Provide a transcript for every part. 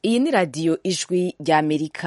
iyi ni radiyo ijwi ry'amerika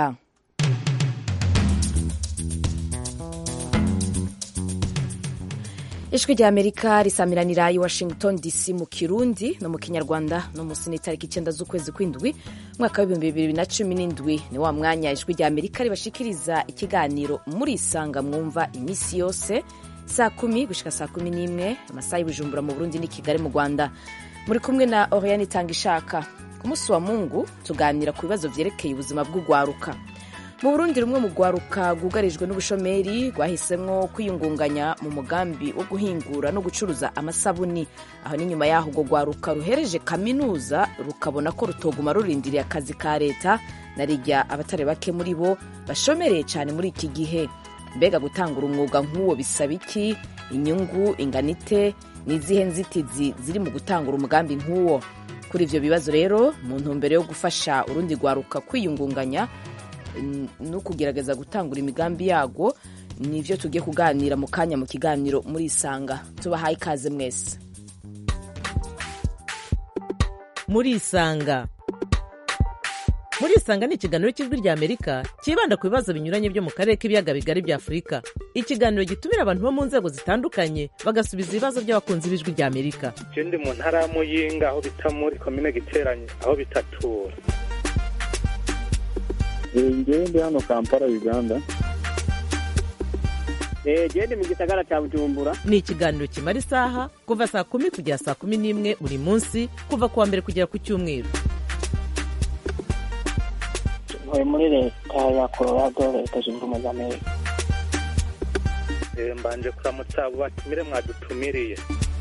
ijwi ry'amerika risamiranira i washington dc mu kirundi no mu kinyarwanda no munsi n'itariki icyenda z'ukwezi kw'indwi umwaka w'ibihumbi bibiri na cumi n'indwi ni wa mwanya ijwi ry'amerika ribashikiriza ikiganiro murisanga mwumva iminsi yose saa kumi gushika saa kumi n'imwe amasaha y'ubujumbura mu burundi n'i kigali mu rwanda muri kumwe na oriane itanga ishaka ku munsi wa mungu tuganira ku bibazo vyerekeye ubuzima bw'ugwaruka mu burundi rumwe mu rwaruka rwugarijwe n'ubushomeri rwahisemwo kwiyungunganya mu mugambi wo guhingura no gucuruza amasabuni aho n'inyuma y'aho urwo rwaruka ruhereje kaminuza rukabona ko rutoguma rurindiriye akazi ka leta na rijya abatari bake muri bo bashomereye cyane muri iki gihe mbega gutangura umwuga nk'uwo bisaba iki inyungu inganite n'izihe nzitizi ziri mu gutangura umugambi nk'uwo kuri ivyo bibazo rero mu ntumbero yo gufasha urundi rwaruka kwiyungunganya no kugerageza gutangura imigambi yago nivyo tugiye kuganira mu kanya mu kiganiro muri isanga tubahaye ikaze mwese muri isanga muri isanga ni ikiganiro cy'ijwi rya amerika cyibanda ku bibazo binyuranye byo mu karere k'ibiyaga bigari bya afurika ikiganiro gitumira abantu bo mu nzego zitandukanye bagasubiza ibibazo by'abakunzi b'ijwi rya amerika je ndi mu ntara ya muyinga aho bita muri komine giteranye aho bitatura ngewe ndi hano kampala uganda gende mu gisagara cya bujumbura ni ikiganiro kimara isaha kuva saa kumi kugera saa kumi n'imwe buri munsi kuva ku wa mbere kugera ku cyumweru ntuye muri leta ya colorado leta zunze ubumwe za amerika mbanje kuramutsa abo batumire mwadutumiriye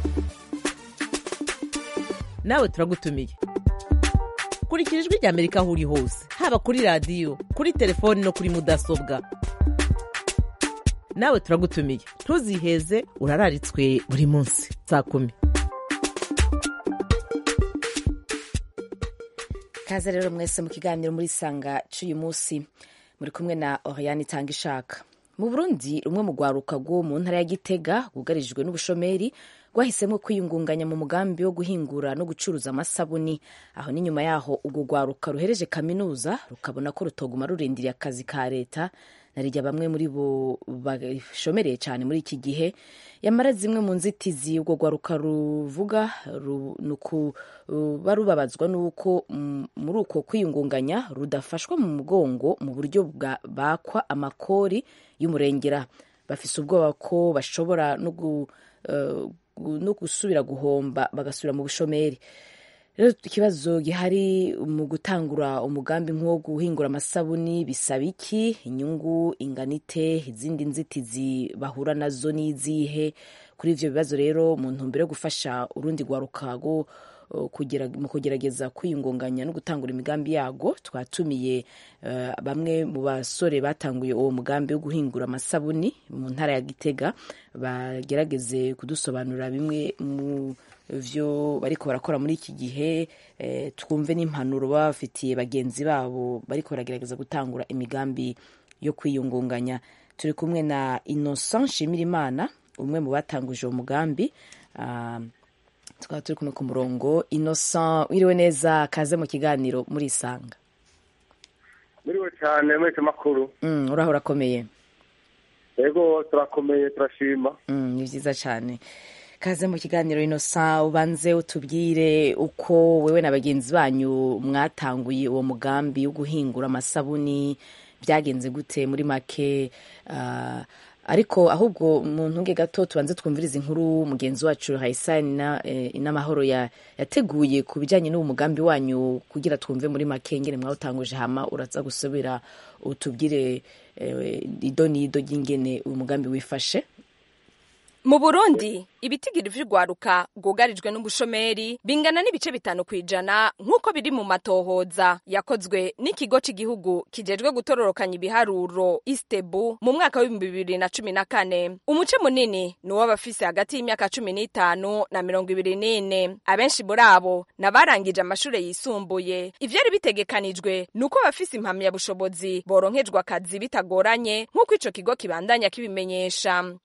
nawe turagutumiye kurikira ijwi rya amerika aho uri hose haba kuri radiyo kuri telefoni no kuri mudasobwa nawe turagutumiye ntuziheze urararitswe buri munsi saa kumi kaze rero mwese mu kiganiro muri sanga cy'uyu munsi muri kumwe na oriane itanga ishaka mu burundi rumwe mu rwaruka rwo mu ntara ya gitega rwugarijwe n'ubushomeri rwahisemo kwiyungunganya mu mugambi wo guhingura no gucuruza amasabuni aho n'inyuma yaho urwo rwaruka ruhereje kaminuza rukabona ko rutoguma rurindiriye akazi ka leta narijya bamwe muri bo bashomereye cyane muri iki gihe yamara zimwe mu nzitizi urwo rwaruka ruvuga barubabazwa n'uko muri uko kwiyungunganya rudafashwa mu mugongo mu buryo bakwa amakori y'umurengera bafise ubwoba ko bashobora no no gusubira guhomba bagasubira mu bushomeri rero ikibazo gihari mu gutangura umugambi nk'uwo guhingura amasabuni bisaba iki inyungu inganite izindi nzitizi bahura nazo n'izihe kuri ivyo bibazo rero mu ntumbero yo gufasha urundi rwaruka rwo mu kugerageza kwiyungunganya no gutangura imigambi yago twatumiye uh, bamwe mu basore batanguye uwo mugambi wo guhingura amasabuni mu ntara ya gitega bagerageze kudusobanurira bimwe mu vyo bariko barakora muri iki gihe eh, twumve n'impanuro baba bafitiye bagenzi babo bariko baragerageza gutangura imigambi yo kwiyungunganya turi kumwe na innocent nshimirimana umwe mu batanguje uwo mugambi uh, tukaba turi kumwe ku murongo innocent wiriwe neza kaze mu kiganiro muri isanga muriwe cyane mwese makuru mm, uraho urakomeye yego turakomeye turashima mm, ni byiza cyane kaze mu kiganiro innocent ubanze utubwire uko wewe na bagenzi banyu mwatanguye uwo mugambi wo guhingura amasabuni byagenze gute muri make uh, ariko ahubwo mu ntunge gato tubanze twumviriza inkuru mugenzi wacu hayisani n'amahoro yateguye ku bijyanye n'uwo mugambi wanyu kugira twumve muri make ngene mwawutanguje hama uraza gusubira utubwire ido n'ido ry'ingene uyu mugambi wifashe mu burundi ibitigiri vy'urwaruka rwugarijwe n'ubushomeri bingana n'ibice bitanu kw'ijana nk'uko biri mu matohoza yakozwe n'ikigo c'igihugu kijejwe gutororokanya ibiharuro istebu mu mwaka w'ibihumbi bibiri na cumi na kane umuce munini ni uw'abafise hagati y'imyaka cumi n'itanu na mirongo ibiri n'ine abenshi muri abo n'abarangije amashure yisumbuye ivyari bitegekanijwe ni uko abafise impamyabushobozi boronkejwe akazi bitagoranye nk'uko ico kigo kibandanya kibimenyesha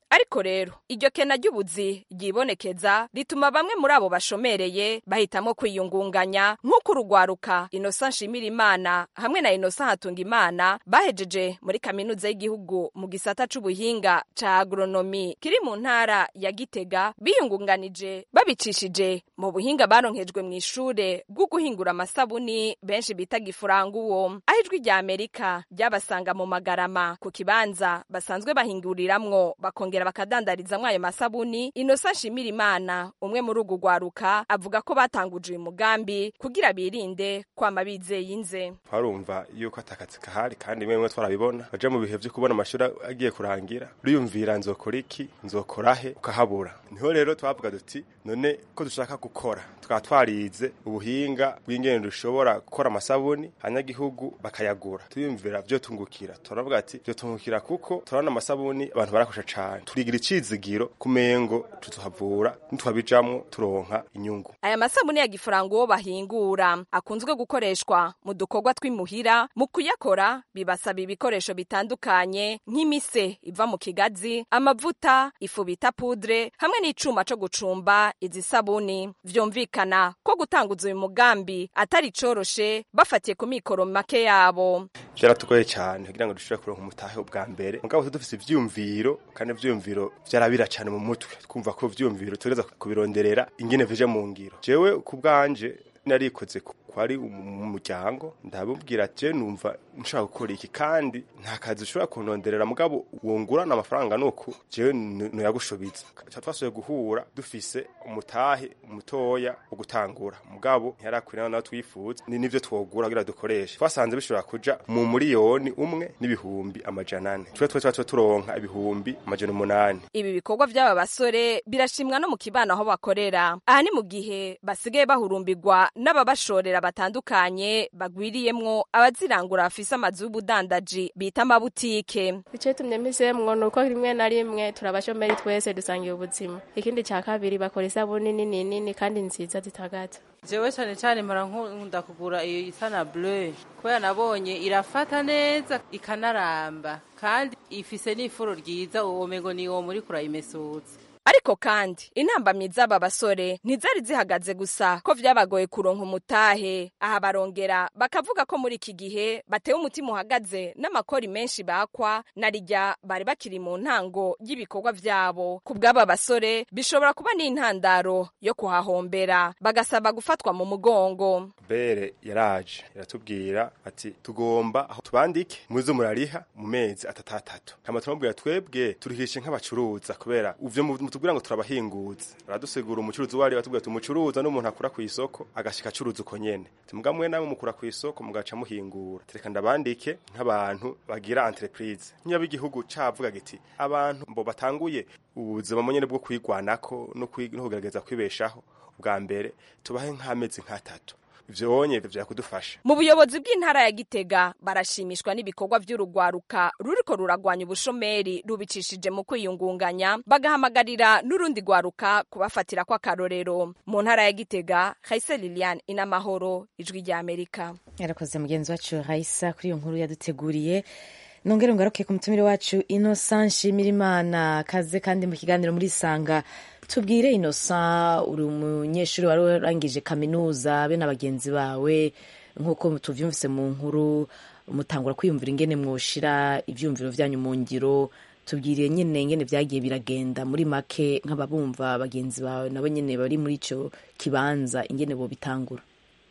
ariko rero iryo kena ry'ubuzi ryibonekeza rituma bamwe muri abo bashomereye bahitamo kwiyungunganya nk'uko urugwaruka inosa nshimira imana hamwe na inosa hatunga imana bahejeje muri kaminuza y'igihugu mu gisata c'ubuhinga ca agronomi kiri mu ntara ya gitega biyungunganije babicishije mu buhinga baronkejwe mu ishure bwo guhingura amasabuni benshi bita gifuranguwo aho ijwi rya amerika ryabasanga mu magarama ku kibanza basanzwe bahinguriramwo bakongera bakadandarizamwo ayo masabuni inosa nshimira imana umwe muri urwo rwaruka avuga ko batanguje uyu mugambi kugira birinde kwama bizeye inze twarumva yuko atakazi kahari kandi bimwe bimwe twarabibona baja mu bihe vyo kubona amashuri agiye kurangira uriyumvira nzokora iki nzokora he ukahabura niho rero twavuga duti none ko dushaka gukora tukaba twarize ubuhinga bw'ingene dushobora gukora amasabuni abanyagihugu bakayagura tuyumvira vyo tungukira turavuga ati vyo tungukira kuko turabona amasabuni abantu barakusha cane turigira icizigiro kumengo tuzohavura nitwabijamwo turonka inyungu aya masabuni ya gifuranguwo bahingura akunzwe gukoreshwa mu dukorwa tw'imuhira mu kuyakora bibasaba ibikoresho bitandukanye nk'imise iva mu kigazi amavuta ifu bita pudre hamwe n'icuma co gucumba izi sabuni vyumvikana ko gutanguza uyu mugambi atari coroshe bafatiye ku mikoro make yabo vyaratugoye cyane kugira ngo dushobore kuronka umutahe ubwa mbere mugabo dufise ivyumviro kandi ivyumviro vyarabira cyane mu mutwe twumva ko ivyumviro tugereza kubironderera ingene vije mu ngiro jewe ku bwanje narikoze kwari umuryango ndabubwira je numva nshaka gukora iki kandi nta kazi ushobora kunonderera mugabo wungurana amafaranga nuko jewe nuyagushobiza twasuye guhura dufise umutahe mutoya wo gutangura mugabo ntiyarakwirana nawe twifuza ni nivyo twogura kugira dukoreshe twasanze bishobora kuja mu muriyoni umwe n'ibihumbi amajana ane twe twe twe turonka ibihumbi amajana umunani ibi bikorwa vy'aba basore birashimwa no mu kibano aho bakorera aha ni mu gihe basigaye bahurumbirwa n'ababashorera batandukanye bagwiriyemwo abazirangura bafise amazu y'ubudandaji bita amabutike icyo tumye mpisemwo ni uko rimwe na rimwe turabashomeri twese dusangiye ubuzima ikindi cya kabiri bakora isabuni nini nini kandi nziza zitagaza jewe cyane cyane mpora nkunda kugura iyo isa na bleu kubera nabonye irafata neza ikanaramba kandi ifise n'ifuro ryiza uwo mengo ni uwo muri kurayimesutsa ariko kandi intambamyi z'aba basore ntizari zihagaze gusa ko vyabagoye kuronka umutahe aha barongera bakavuga ko muri iki gihe batewe umutima uhagaze n'amakori menshi bakwa na rijya bari bakiri mu ntango y'ibikorwa vyabo ku bw'aba basore bishobora kuba n'intandaro yo kuhahombera bagasaba gufatwa mu mugongo bere yaraje iratubwira ati tugomba aho tubandike muze murariha mu mezi atatatatu hama turamubwira twebwe turihishe nk'abacuruza kubera uvyo mutubwira ngo turabahinguza baradusigura umucuruzi wari batubwira ati umucuruza n'umuntu akura ku isoko agashika acuruza uko nyene timuga mwe nawe mukura ku isoko mugaca muhingura tereka ndabandike nk'abantu bagira entreprise nyaba igihugu cavuga giti abantu mbo batanguye ubuzima mu nyene bwo kwigwanako no kugerageza kwibeshaho bwa mbere tubahe nk'amezi nk'atatu ivyo wonye vyakudufasha mu buyobozi bw'intara ya gitega barashimishwa n'ibikorwa vy'urugwaruka ruriko ruragwanya ubushomeri rubicishije mu kwiyungunganya bagahamagarira n'urundi rwaruka kubafatira kw'akarorero mu ntara ya gitega haise lilian inamahoro ijwi rya amerika yarakoze mugenzi wacu raisa kuri iyo nkuru yaduteguriye nongere ngaruke ku mutumire wacu innocent nshimirimana kaze kandi mu kiganiro muri sanga tubwire innocent uri umunyeshuri wari warangije kaminuza be na bagenzi bawe nk'uko tuvyumvise mu nkuru mutangura kwiyumvira ingene mwoshira ivyumviro vyanyu mu ngiro tubwire nyene ingene vyagiye biragenda muri make nk'ababumva bagenzi bawe nabo nyene bari muri ico kibanza ingene bobitangura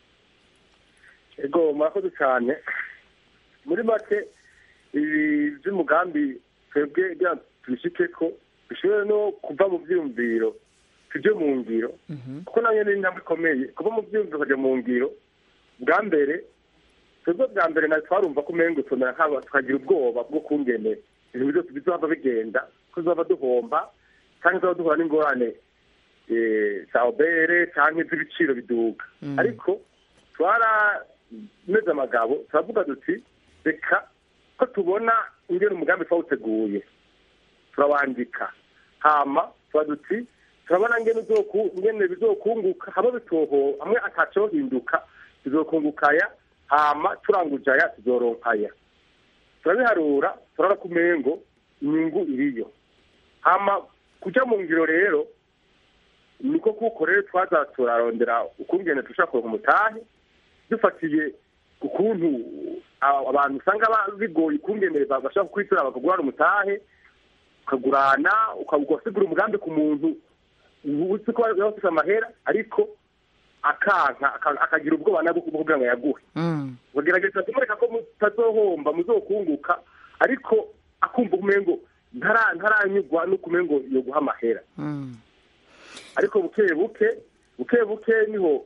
ego murakoze cyane muri make ibi by'umugambi twebwe tubishike ko bishobora no kuva mu byiyumviro tujye mu ngiro kuko nayo ni intambwe ikomeye kuva mu byiyumviro ukajya mu ngiro bwa mbere twebwe bwa mbere nawe twarumva ko umengo tumera nk'aba tukagira ubwoba bwo kungene ibintu byose bizaba bigenda ko tuzaba duhomba cyangwa tuzaba duhura n'ingorane za obere cyangwa iz'ibiciro biduga ariko twarameze amagabo turavuga duti reka ko tubona ingene umugambi twawuteguye turawandika hama tuba duti turabona ngene ngene bizokunguka haba bitoho hamwe atacohinduka bizokungukaya hama turangujaya tuzoronkaya turabiharura turabona ko umengo inyungu iriyo hama kuja mu ngiro rero niko kuko rero twaza turarondera ukungene dushaka kuronka umutahe dufatiye ku kuntu aba- abantu usanga ba- bigoye ukungene ba- bashaka kwitura bakagurana umutahe ukagurana ukasigura umugambi ku muntu uzi ko yaba afise amahera ariko akanka aka- akagira ubwoba nabwo kugira ngo yaguhe bagerageza kumwereka ko mutazohomba muzokunguka ariko akumva umengo ntara- ntaranyurwa no kumengo yo guha amahera ariko buke buke buke buke niho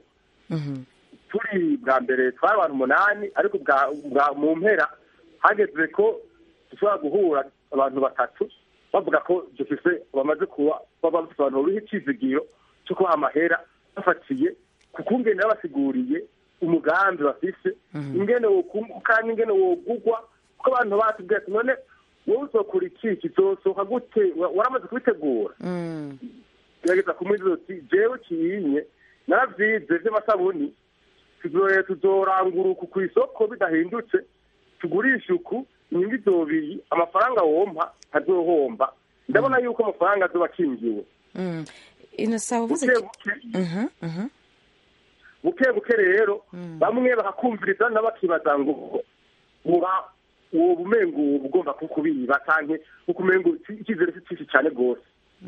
turi bwa mbere twari abantu umunani ariko bwa bwa- mu mpera hageze ko dushobora guhura abantu batatu bavuga ko dufise bamaze kuba baba bafite abantu buriho icizigiro cyo kubaha amahera bafatiye ku kungene babasiguriye umugambi bafise ingene wokunguka n'ingene wogugwa kuko abantu batubwiye ati none wowe uzokora iki kizosohoka gute Wa- waramaze kubitegura gerageza kumwiza uti jewe kiyinye naravyize vy'amasabuni tuzoye tuzorangura uku ku isoko bidahindutse tugurisha uku inyungu izobiyi amafaranga wompa ntazohomba ndabona yuko amafaranga azoba akingiwe inosa uvuze buke ki- buke Mhm, mhm. buke buke rero bamwe bakakumviriza n'abakibaza ngo uba uwo bumengo uba ugomba kukubiba canke ukumengo icyizere si cyinshi cyane rwose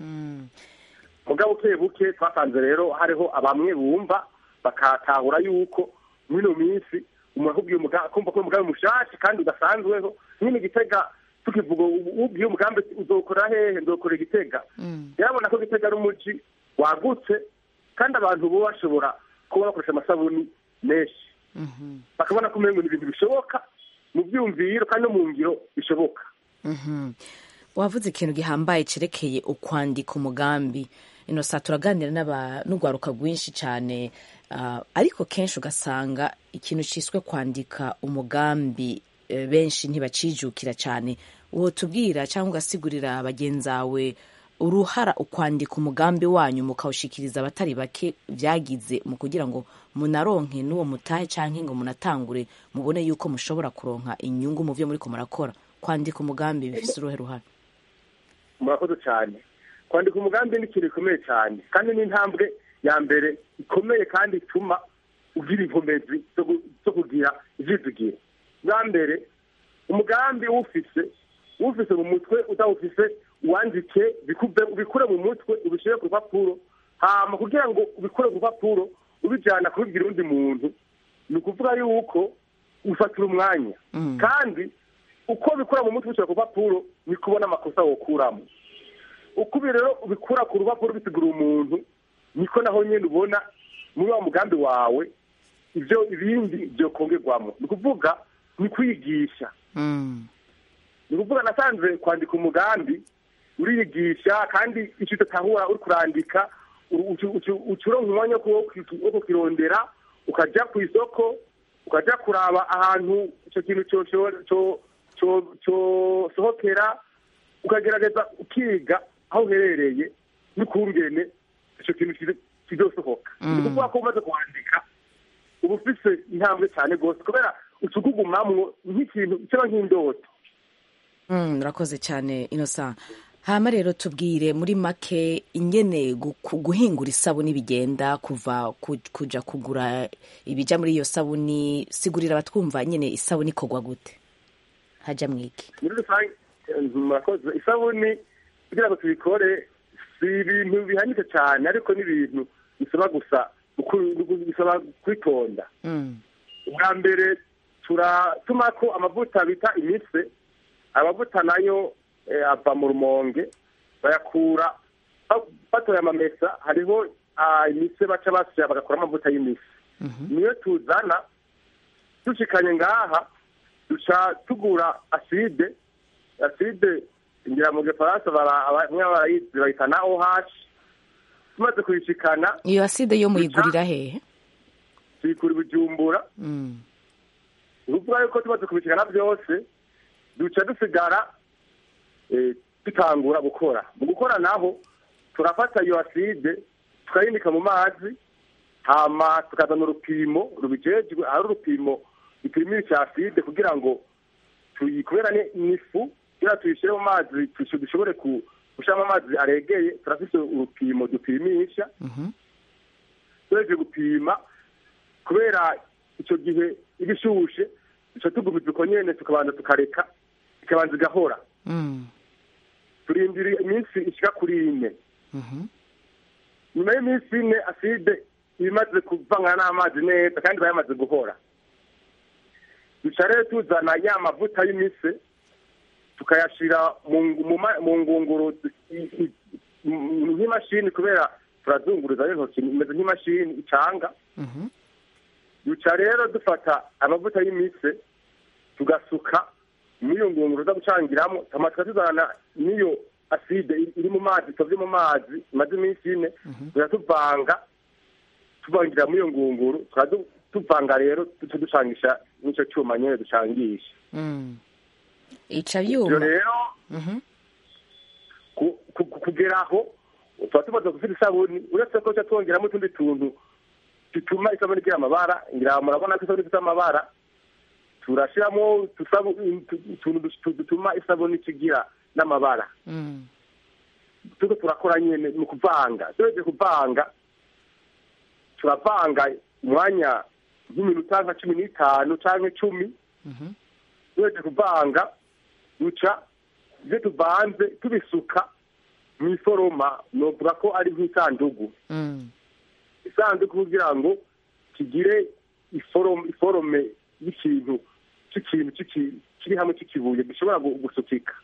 mugabo buke buke twasanze rero hariho abamwe bumva bakatahura yuko mw'ino minsi umuntu akubwiye umuga- akumva ko umugambi mushasha kandi udasanzweho nyine igitega tukivuga ubu- ubwiye umugambi uzokora hehe nzokora igitega yarabona ko gitega ari umuji wagutse kandi abantu bo bashobora kuba bakoresha amasabuni menshi bakabona ko umengo ni ibintu bishoboka mu byumviro kandi no mu ngiro bishoboka Mhm. wavuze ikintu gihambaye cerekeye ukwandika umugambi inosa turaganira n'aba- n'urwaruka rwinshi cyane ah, ariko kenshi ugasanga ikintu ciswe kwandika umugambi eh, benshi ntibacijukira cyane uwo tubwira cyangwa ugasigurira bagenzi bawe uruhara ukwandika umugambi wanyu mukawushikiriza abatari bake byagize mu kugira ngo munaronke n'uwo mutahe cyangwa ngo munatangure mubone yuko mushobora kuronka inyungu mu byo muriko murakora kwandika umugambi bifise uruhe ruhara murakoze cyane kwandika umugambi ni ikintu gikomeye cyane kandi ni intambwe ya mbere ikomeye kandi ituma ugira inkomezi zo gu- zo kugira ivyizigiro bwa mbere umugambi uwufise uwufise mu mutwe udawufise wandike bikube- ubikure mu mutwe ubishyire ku rupapuro hama kugira ngo ubikure ku rupapuro ubijyana kubibwira undi muntu ni ukuvuga yuko ufatira umwanya kandi uko ubikura mu mutwe ubishyira ku rupapuro ni kubona amakosa wokuramo uko ubi rero ubikura ku rupapuro ubisigura umuntu niko naho nyine ubona muri wa mugambi wawe ibyo ibindi byokongerwamo ni ukuvuga ni kwigisha ni ukuvuga nasanze kwandika umugambi uriyigisha kandi icyo udatahura uri kurandika ucuronka umwanya wo kukirondera ukajya ku isoko ukajya kuraba ahantu icyo kintu cyosohokera ukagerageza ukiga aho uherereye n'ukungene icyo kintu kizosohoka ni ukuvuga ko umaze kwandika uba ufise intambwe cyane rwose kubera ucugugumamwo nk'ikintu kiba nk'indoto murakoze cyane inosa hama rero tubwire muri make ingene guhingura isabuni bigenda kuva kuja kugura ibijya muri iyo sabuni sigurira abatwumva nyine isabuni ikorwa gute hajya mwiki muri rusange murakoze isabuni kugira ngo tubikore si ibintu bihanitse cyane ariko ni ibintu bisaba gusa bisaba kwitonda ubwa mbere turatuma ko amavuta bita imise amavuta nayo ava mu rumonge bayakura batoye amamesa hariho imise baca basya bagakora amavuta y'imise niyo tuzana dushikanye ngaha duca tugura aside aside ngira mu gifaransa bamwe barayizi bayita na oh tumaze kuyishikana iyo aside yo muyigurira hehe tuyikura ibijumbura ni ukuvuga yuko tumaze kubishikana byose duca dusigara dutangura gukora mu gukora naho turafata iyo aside tukayinika mu mazi hama tukazana urupimo rubijejwe ari urupimo ipima icyo aside kugira ngo tuyikubera n'ifu kugira tuyishyire mu mazi dushobore gushyiramo amazi aregeye turafise urupimo dupimisha tuheje gupima kubera icyo gihe iba ishushe duca tugumiza uko nyene tukabanza tukareka ikabanza igahora turindira iminsi ishika kuri ine nyuma y'iminsi ine aside iba imaze kuvangana n'amazi neza kandi iba yamaze guhora duca rero tuzana ya mavuta y'imise tukayashira mu mu ma- mu ngunguru i- i- m- nk'imashini kubera turazunguruza n'intoki imeze nk'imashini icanga duca rero dufata amavuta y'imise tugasuka muri iyo ngunguru zo gucangiramo hama tukatuzana n'iyo aside iri- iri mu mazi itovye mu mazi imaze iminsi ine tuja tuvanga tuvangira muri iyo ngunguru tukaba du- tuvanga rero duca ducangisha n'ico cuma nyene ducangisha ica ivyo byuma rero ku- ku- ku- kugera aho tuba tumaze gufite isabuni uretse ko tuca twongeramo utundi tuntu dutuma isabuni igira amabara ngira murabona ko isabuni ifite amabara turashiramo utusabu- utu- utuntu du- dutuma isabuni ikigira n'amabara turiko turakora nyene mu kuvanga tuheje kuvanga turavanga umwanya nk'iminota nka cumi n'itanu canke cumi tuheje kuvanga duca ivyo tuvanze tubisuka mw'iforoma novuga ko ari nk'isandugu isanduku kugira ngo kigire iforome iforome y'ikintu c'ikintu c'iki- kiri hamwe c'ikibuye gishobora gu- gusukika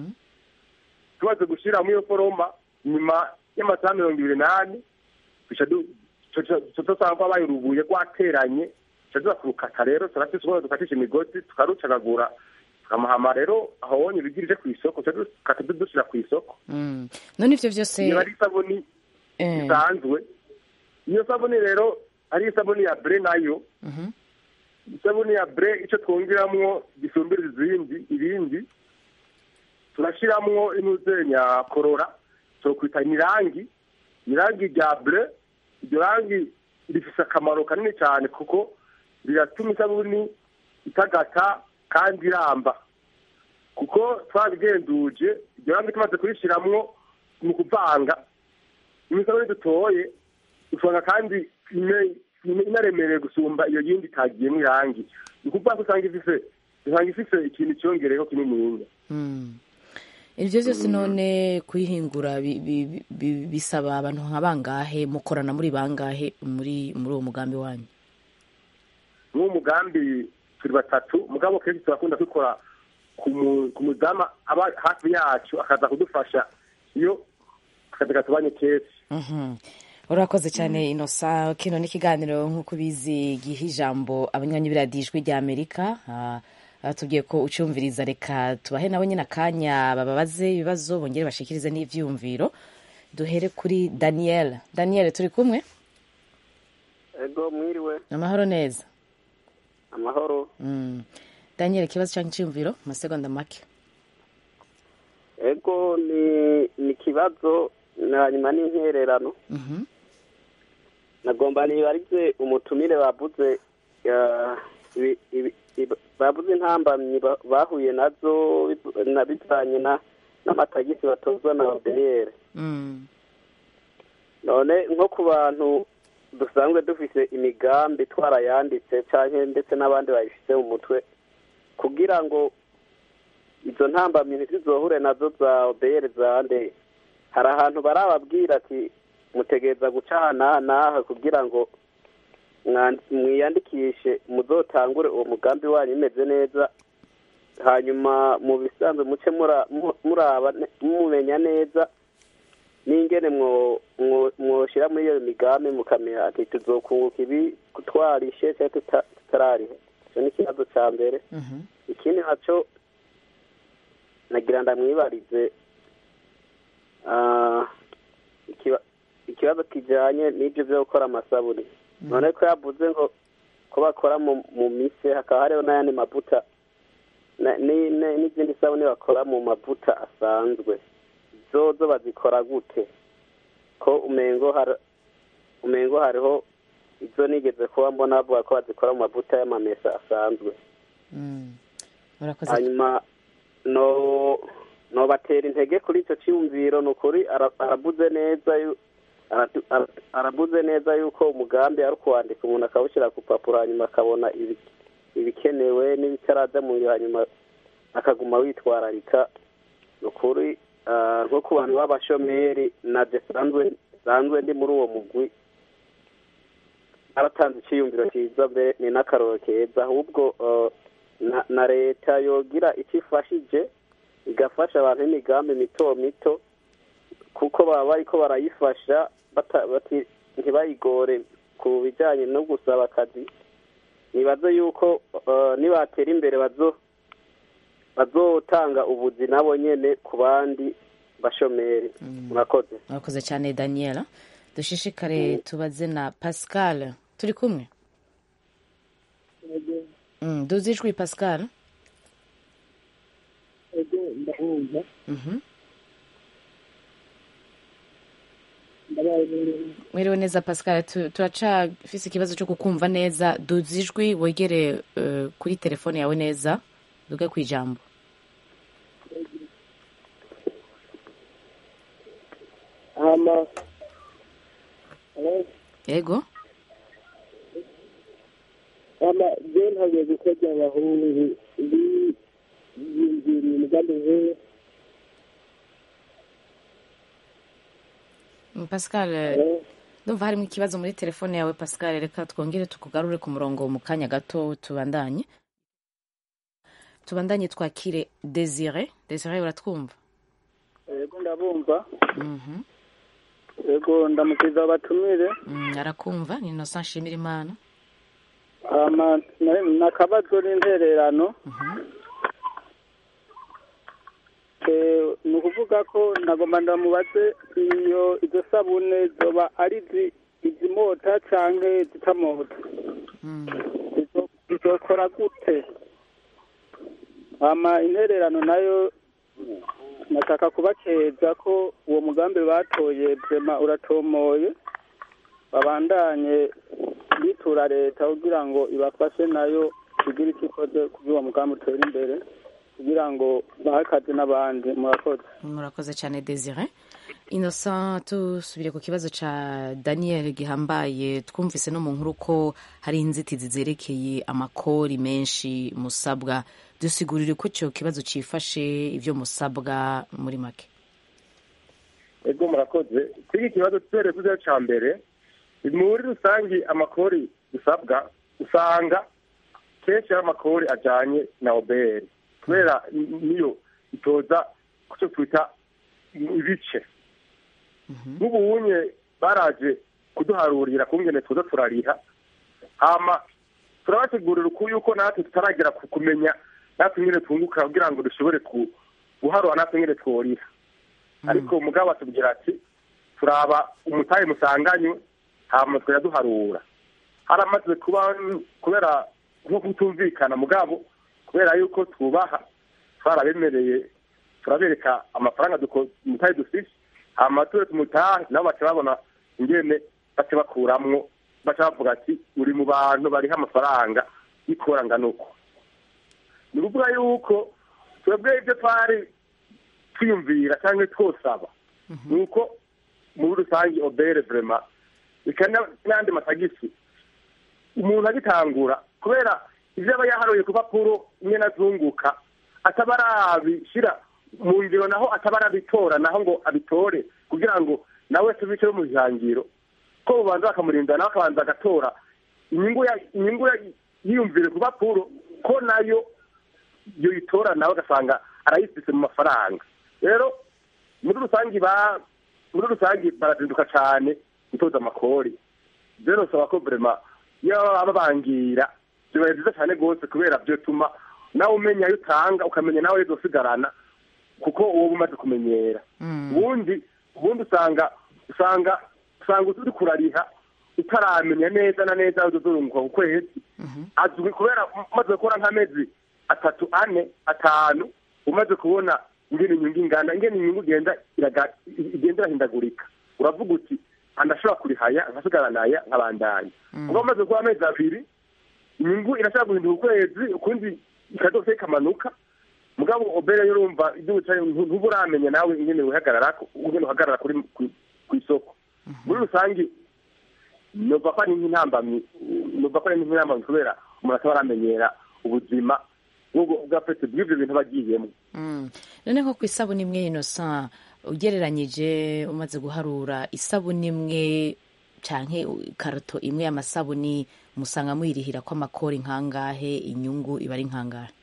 tumaze gushira muri iyo foroma nyuma y'amasaha mirongo ibiri n'ane duca du- tuca- tuca dusanga ko habaye urubuye rwateranye tuca tuza kurukata rero turafise ukuntu dukatisha imigozi tukarucagagura tukamuhama rero aho wonye ibigirije ku isoko tuca dukata dushira ku isoko Mm. none ivyo vyose niba ari isabuni Eh. isanzwe iyo sabuni rero ari isabuni ya bre nayo Mhm. isabuni ya bre icyo twongeramwo gisumbira izindi ibindi turashiramwo inuzenya korora twokwita nirangi irangi rya bre iryo rangi rifise akamaro kanini cyane kuko riratuma isabuni itagata kandi iramba kuko twabigenduje iryo rangi tumaze kurishiramwo mu kuvanga imisabune dutoye usanga kandi ine- ine- inaremereye gusumba iyo yindi itagiyemo irangi ni ukuvuga ko usanga ifise usanga ifise ikintu cyongereyeho kininiya Mm. ivyo vyose none kuyihingura bi- bi- bi- bisaba abantu nka bangahe mukorana muri bangahe muri muri uwo mugambi wanyu n'uwo mugambi turi batatu mugabo kenshi turakunda kubikora ku mu- ku mudamu aba hafi yacu akaza kudufasha iyo akazi katubanye kenshi Mhm. urakoze cyane inosa kino ni ikiganiro nk'uko ubizi giha ijambo abanywanyi b'iradijwi rya amerika Ah, batubwiye ko ucyumviriza reka tubahe nabo nyine akanya bababaze ibibazo bongere bashikirize n'ivyumviro duhere kuri daniel daniel turi kumwe ego mwiriwe amahoro neza amahoro Mm. daniel ikibazo cyangwa icyumviro amasegonda make ego ni ni ikibazo hanyuma n'intererano Mhm. nagomba nibarize umutumire bavuze ya, ibi- ibi- ibi- bavuze intambamyi ba- bahuye nazo biv- na bivanye na n'amatagisi batozwa na obeyere Mm. none nko ku bantu dusanzwe dufise imigambi twarayanditse canke ndetse n'abandi bayifise mu mutwe kugira ngo izo ntambamyi ntizizohure nazo za obeyere zande hari ahantu barababwira ati mutegereza guca aha n'aha n'aha kugira ngo mwan- mwiyandikishe muzotangure uwo mugambi wanyu imeze neza hanyuma mu bisanzwe muce mura- mu- muraba ne- mumenya neza n'ingene mwo- mwo- mwoshira muri iyo migambi mukamenya ati tuzokunguka ibi twarishe cyangwa tuta- tutararihe icyo ni ikibazo cya mbere Mhm. ikindi naco nagira ndamwibarize ah, ikiba- ikibazo kijanye n'ibyo byo gukora amasabuni none ko yavuze ngo ko bakora mu mu mise hakaba hariho n'ayandi mavuta na- ni- ni- n'izindi sabuni bakora mu mavuta asanzwe zozo bazikora gute ko umengo har umengo hariho izo nigeze kuba mbona bavuga ko bazikora mu mavuta y'amamesa asanzwe Mm. urakoze hanyuma no nobatera intege kuri icyo cyiyumviro ni ukuri ara- aravuze neza yu- aratu- ara- aravuze neza yuko umugambi ari ukuwandika umuntu akawushyira ku papuro hanyuma akabona ibi- ibikenewe n'ibitaraza mu ngiro hanyuma akaguma witwararika ni ukuri ah, nko ku bantu b'abashomeri nabyo sanzwe sanzwe ndi muri uwo mugwi aratanze icyiyumviro cyiza mbere ni n'akaroro keza ahubwo eh, na- na leta yogira icyo ifashije igafasha abantu b'imigambi mito mito kuko baba bariko barayifasha bata- bati- ntibayigore ku bijyanye no gusaba akazi nibaze yuko eh, nibatera imbere bazo bazotanga ubuzi nabo nyene ku bandi bashomeri murakoze murakoze cyane daniela dushishikare tubaze na pascal turi kumwe Mm, duzi ijwi pascal ego ndahumva Mhm. ndabaye neza mwiriwe neza pascal tu- turacafise ikibazo cyo kukumva neza duzi ijwi wegere eh, kuri telefone yawe neza duge ku ijambo hama Hello? yego hama je ntagiye gukorya abahungu biyumviriye umugambi nk'uwo Mm, pascal eh, ndumva harimo ikibazo muri telefone yawe pascal reka twongere tukugarure ku murongo mu kanya gato tubandanye tubandanye twakire desire desire uratwumva yego ndabumva Mhm. yego ndamukiza abatumire Mm, arakumva ni innocent nshimira imana hama na- nakabazo n'intererano Eh, ni ukuvuga ko nagomba ndamubaze iyo izo sabune zoba ari izi- izimota canke zitamota Izo- zizokora gute hama intererano nayo nashaka kubakeza ko uwo mugambi batoye vrema uratomoye babandanye bitura leta kugira ngo ibafashe nayo igire icyo ikoze kugira uwo mugambi utere imbere kugira ngo bahe akazi n'abandi murakoze murakoze cyane desire innocent tusubire ku kibazo cya daniel gihambaye twumvise no mu nkuru ko hari inzitizi zerekeye amakori menshi musabwa dusigurire ko icyo kibazo cyifashe ibyo musabwa muri make ego murakoze kuri iki kibazo tubereye kuri cya mbere muri rusange amakori dusabwa usanga kenshi ari amakori ajyanye na oberi kubera niyo itoza ku cyo twita ibice nk'ubunye baraje kuduharurira kungene tuza turariha hama turabategurira uku yuko natwe tutaragera ku kumenya natwe nyine twunguka kugira ngo dushobore ku- guharura natwe nyine tworiha ariko mugabo atubwira ati turaba umutahe musanganywe hama turaduharura haramaze kuba kubera nko kutumvikana mugabo kubera yuko twubaha twarabemereye turabereka amafaranga duko- umutahe dufise hama ture tumutahe nabo baca babona ingene baca bakuramwo baca bavuga ati uri mu bantu bariho amafaranga y'ikoranganuko uko ni ukuvuga yuko twebwe ibyo twari twiyumvira cyangwa twosaba ni uko muri rusange obere vrema bikana n'andi matagisi umuntu agitangura kubera ibyo aba yaharuye ku papuro nyine azunguka ataba arabishyira mu ngiro naho ataba arabitora naho ngo abitore kugira ngo nawe tubice mu ihangiro ko bubanza bakamurinda nawe akabanza agatora inyungu ya- inyungu ya- yiyumvire ku papuro ko nayo iyo yitora nawe agasanga arayifise mu mafaranga rero muri rusange ba muri rusange barazinduka cyane gutoza amakori rero nsaba ko vrema iyo baba babangira bibaye byiza cyane rwose kubera byo tuma nawe umenya ayo utanga ukamenya nawe ayo uzosigarana kuko uwo uba umaze kumenyera ubundi ubundi usanga usanga usanga uri kurariha utaramenya neza na neza aho uzorunguka ku kwezi azwi kubera umaze gukora nk'amezi atatu ane atanu umaze kubona ingene inyungu ingana ingene inyungu igenda iraga- igenda irahindagurika uravuga uti andashobora kurihaya nkasigaranaya nkabandanya kuba umaze kuba amezi abiri inyungu irashobora guhinduka ukwezi ukundi ikadose ikamanuka mugabo obere urumva ibyo wicaye ntuba uramenya nawe ingene wihagarara ingene uhagarara kuri ku- ku isoko muri rusange numva ko ari nk'intambamyi numva ko ari nk'intambamyi kubera umuntu ataba aramenyera ubuzima bw'ubwo bwa pete bw'ibyo bintu aba agiyemo Mm. none nko ku isabuni imwe innocent ugereranyije umaze guharura isabuni imwe canke karato imwe y'amasabuni musanga muyirihira ko amakori nkangahe inyungu iba ari nkangahe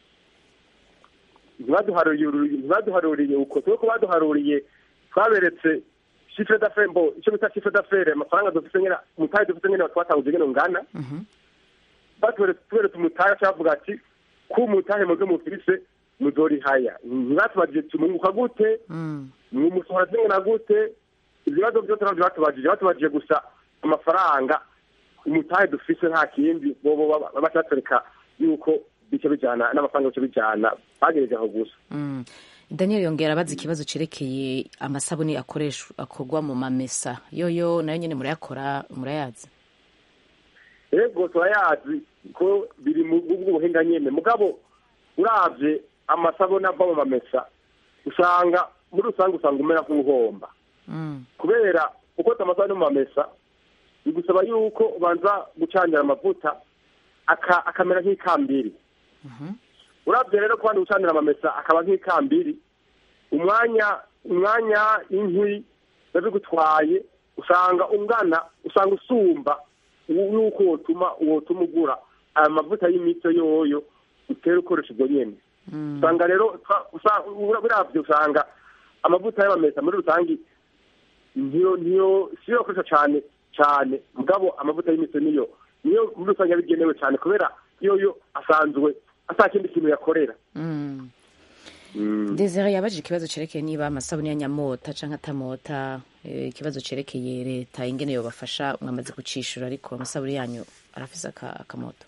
ntibaduharuriye ntibaduharuriye uko twe ko baduharuriye twaberetse chiffre d'affaires mbo icyo bita chiffre d'affaires amafaranga dufite nyine umutahe dufite nyine twatanguje nyine ngana batuberetse tuberetse umutahe cyavuga ati ku mutahe muze mufise muzorihaya ntibatubajije tumunguka gute mumusohora zingana gute ibibazo byose ntabyo batubajije batubajije gusa amafaranga umutahe dufise nta kindi bobo baca batwereka yuko bice bijana n'amafaranga bice bijana bagereje aho gusa Mm. daniel yongera abaza ikibazo cerekeye amasabuni akoreshwa akorwa mu mamesa yoyo nayo nyene murayakora murayazi ego turayazi ko biri mu bw'ubuhinga nyene mugabo uravye amasabuni ava mu mamesa usanga muri rusange usanga umera nk'uhomba kubera uko amasabuni mu mamesa bigusaba yuko ubanza gucanira amavuta aka- akamera nk'ikambiri uravye rero kubandi gucanira amamesa akaba nk'ikambiri umwanya umwanya inkwi biba bigutwaye usanga ungana usanga usumba yuko wotuma wotuma ugura aya mavuta y'imito yoyo utera ukoresha ubwo nyene usanga rero twa- usa- ura- biravye usanga amavuta y'amamesa muri rusange niyo niyo siyo akoresha cane cane mugabo amavuta y'imito niyo niyo muri rusange yabigenewe cane kubera yoyo asanzwe ata kindi kintu yakorera Mm. desire yabajije ikibazo cerekeye niba amasabuni ya nyamota canke atamota eh, ikibazo cerekeye leta ingene yobafasha mwamaze gucishura ariko amasabuni yanyu arafise aka- akamoto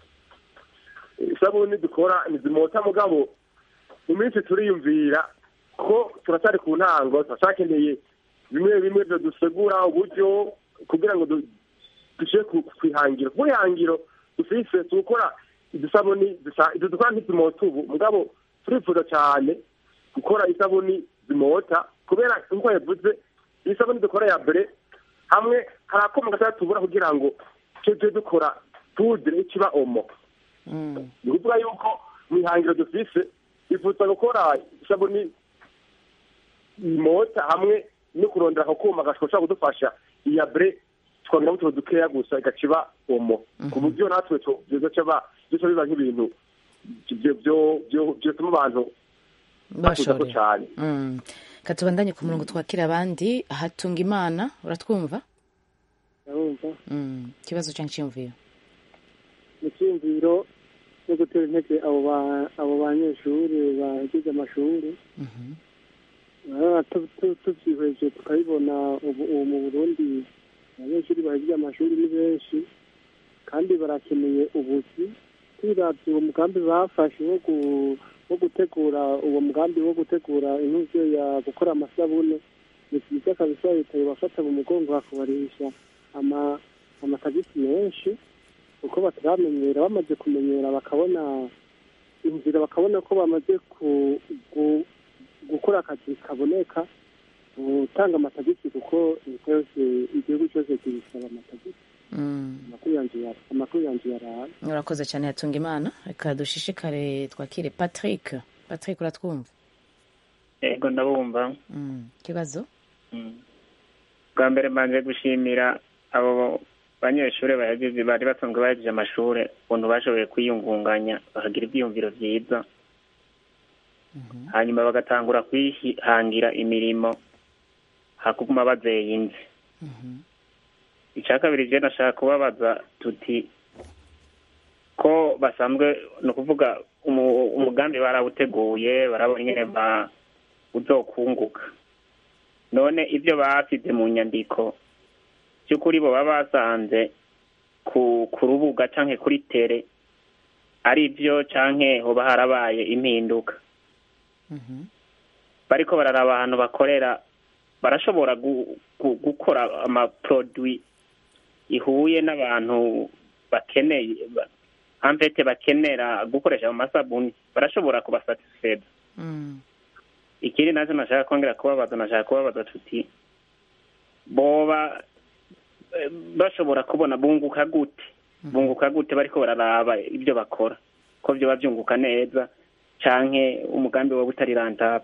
isabuni dukora ntizimota mugabo mu minsi turiyumvira ko turacyari ku ntango turacyakeneye bimwe bimwe byo dusegura uburyo kugira ngo du- dushyire ku ku ihangiro ku ihangiro dufise tukora idusabuni dusa- izo dukora ntizimota ubu mugabo turifuza cyane gukora isabuni zimota kubera nk'uko yavuze iyi sabuni dukora ya mbere hamwe hari akuma gatoya tubura kugira ngo tujye dukora pudre ikiba omo ni ukuvuga yuko mu ihangiro dufise bifuza gukora isabuni imota hamwe no kurondera ako kuma gashobora kudufasha iya bre twongera utuntu dukeya gusa igaciba omo ku buryo natwe tu- bizoca ba- bizoca biba nk'ibintu byo- byo- byo- byotuma abantu bakuzako bashorera cyane Mm. katubandanye ku murongo twakira abandi hatunga imana uratwumva ndabumva Mm. ikibazo canke iciyumviro mu cyiyumviro cyo gutera intege abo ba- abo banyeshuri bagize amashuri Ah, tu- tu- tubyihweje tukabibona ubu ubu mu burundi abanyeshuri bagize amashuri ni benshi kandi barakeneye ubuzi twiravye uwo mugambi bafashe wo gu- wo gutegura uwo mugambi wo gutegura intuvyo ya gukora amasabune ni vyiza kabisa leta yobafata mu mugongo bakabarisha ama amatagisi menshi kuko bataramenyera bamaze kumenyera bakabona inzira bakabona ko bamaze ku, gu, gukora akazi kaboneka gutanga amatagisi kuko leta yose igihugu cyose kibisaba amatagisi Mm. amakuru yanje yara- amakuru yanje yaraye urakoze cyane hatunga imana reka dushishikare twakire patrick patrick uratwumva yego ndabumva Mm. ikibazo bwa mbere mbanje gushimira abo banyeshuri bahejeje bari basanzwe bahejeje amashuri ukuntu bashoboye kwiyungunganya bakagira ibyiyumviro byiza hanyuma bagatangura kwihangira imirimo hakuguma bazeye inzi icya kabiri je nashaka kubabaza tuti ko basanzwe ni ukuvuga umu- umugambi barawuteguye barabona ingene ba uzokunguka none ibyo basize mu nyandiko by'ukuri bo baba basanze ku ku rubuga canke kuri tere ari byo canke hoba harabaye impinduka bariko bararaba ahantu bakorera barashobora gu- gu- gukora amaproduit ihuye n'abantu bakeneye ba- ampete bakenera gukoresha ayo masabuni barashobora kubasatisfeza ikindi nacyo nashaka kongera kubabaza nashaka kubabaza tuti boba eh, bashobora kubona bunguka gute bunguka gute bariko bararaba ibyo bakora ko vyoba vyunguka neza canke umugambi woba utari rentable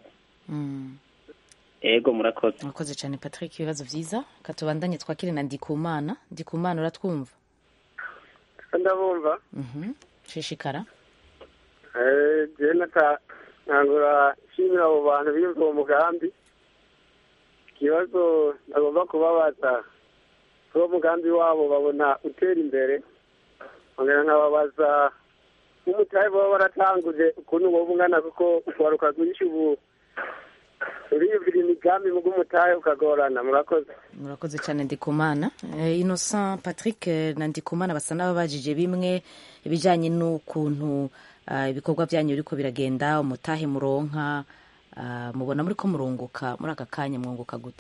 ego murakoze murakoze cyane patrick ibibazo byiza katubandanye twakire na ndikumana ndikumana uratwumva ndabumva Mhm. shishikara Eh, je nata ntangura nshimira abo bantu biyumva uwo mugambi ikibazo nagomba kubabaza kuri uwo mugambi wabo babona utera imbere ongera nkababaza nk'umutahe baba baratanguje ukuntu woba ungana kuko ukwaruka rwinshi ubu uriyumvira imigambi mu bw'umutahe ukagorana murakoze murakoze cyane ndikumana Eh, innocent patrick eh, na ndikumana basa n'ababajije bimwe ibijyanye n'ukuntu ah, ibikorwa byanyu biriko biragenda umutahe muronka ah, mubona muri ko murunguka muri aka kanya mwunguka gute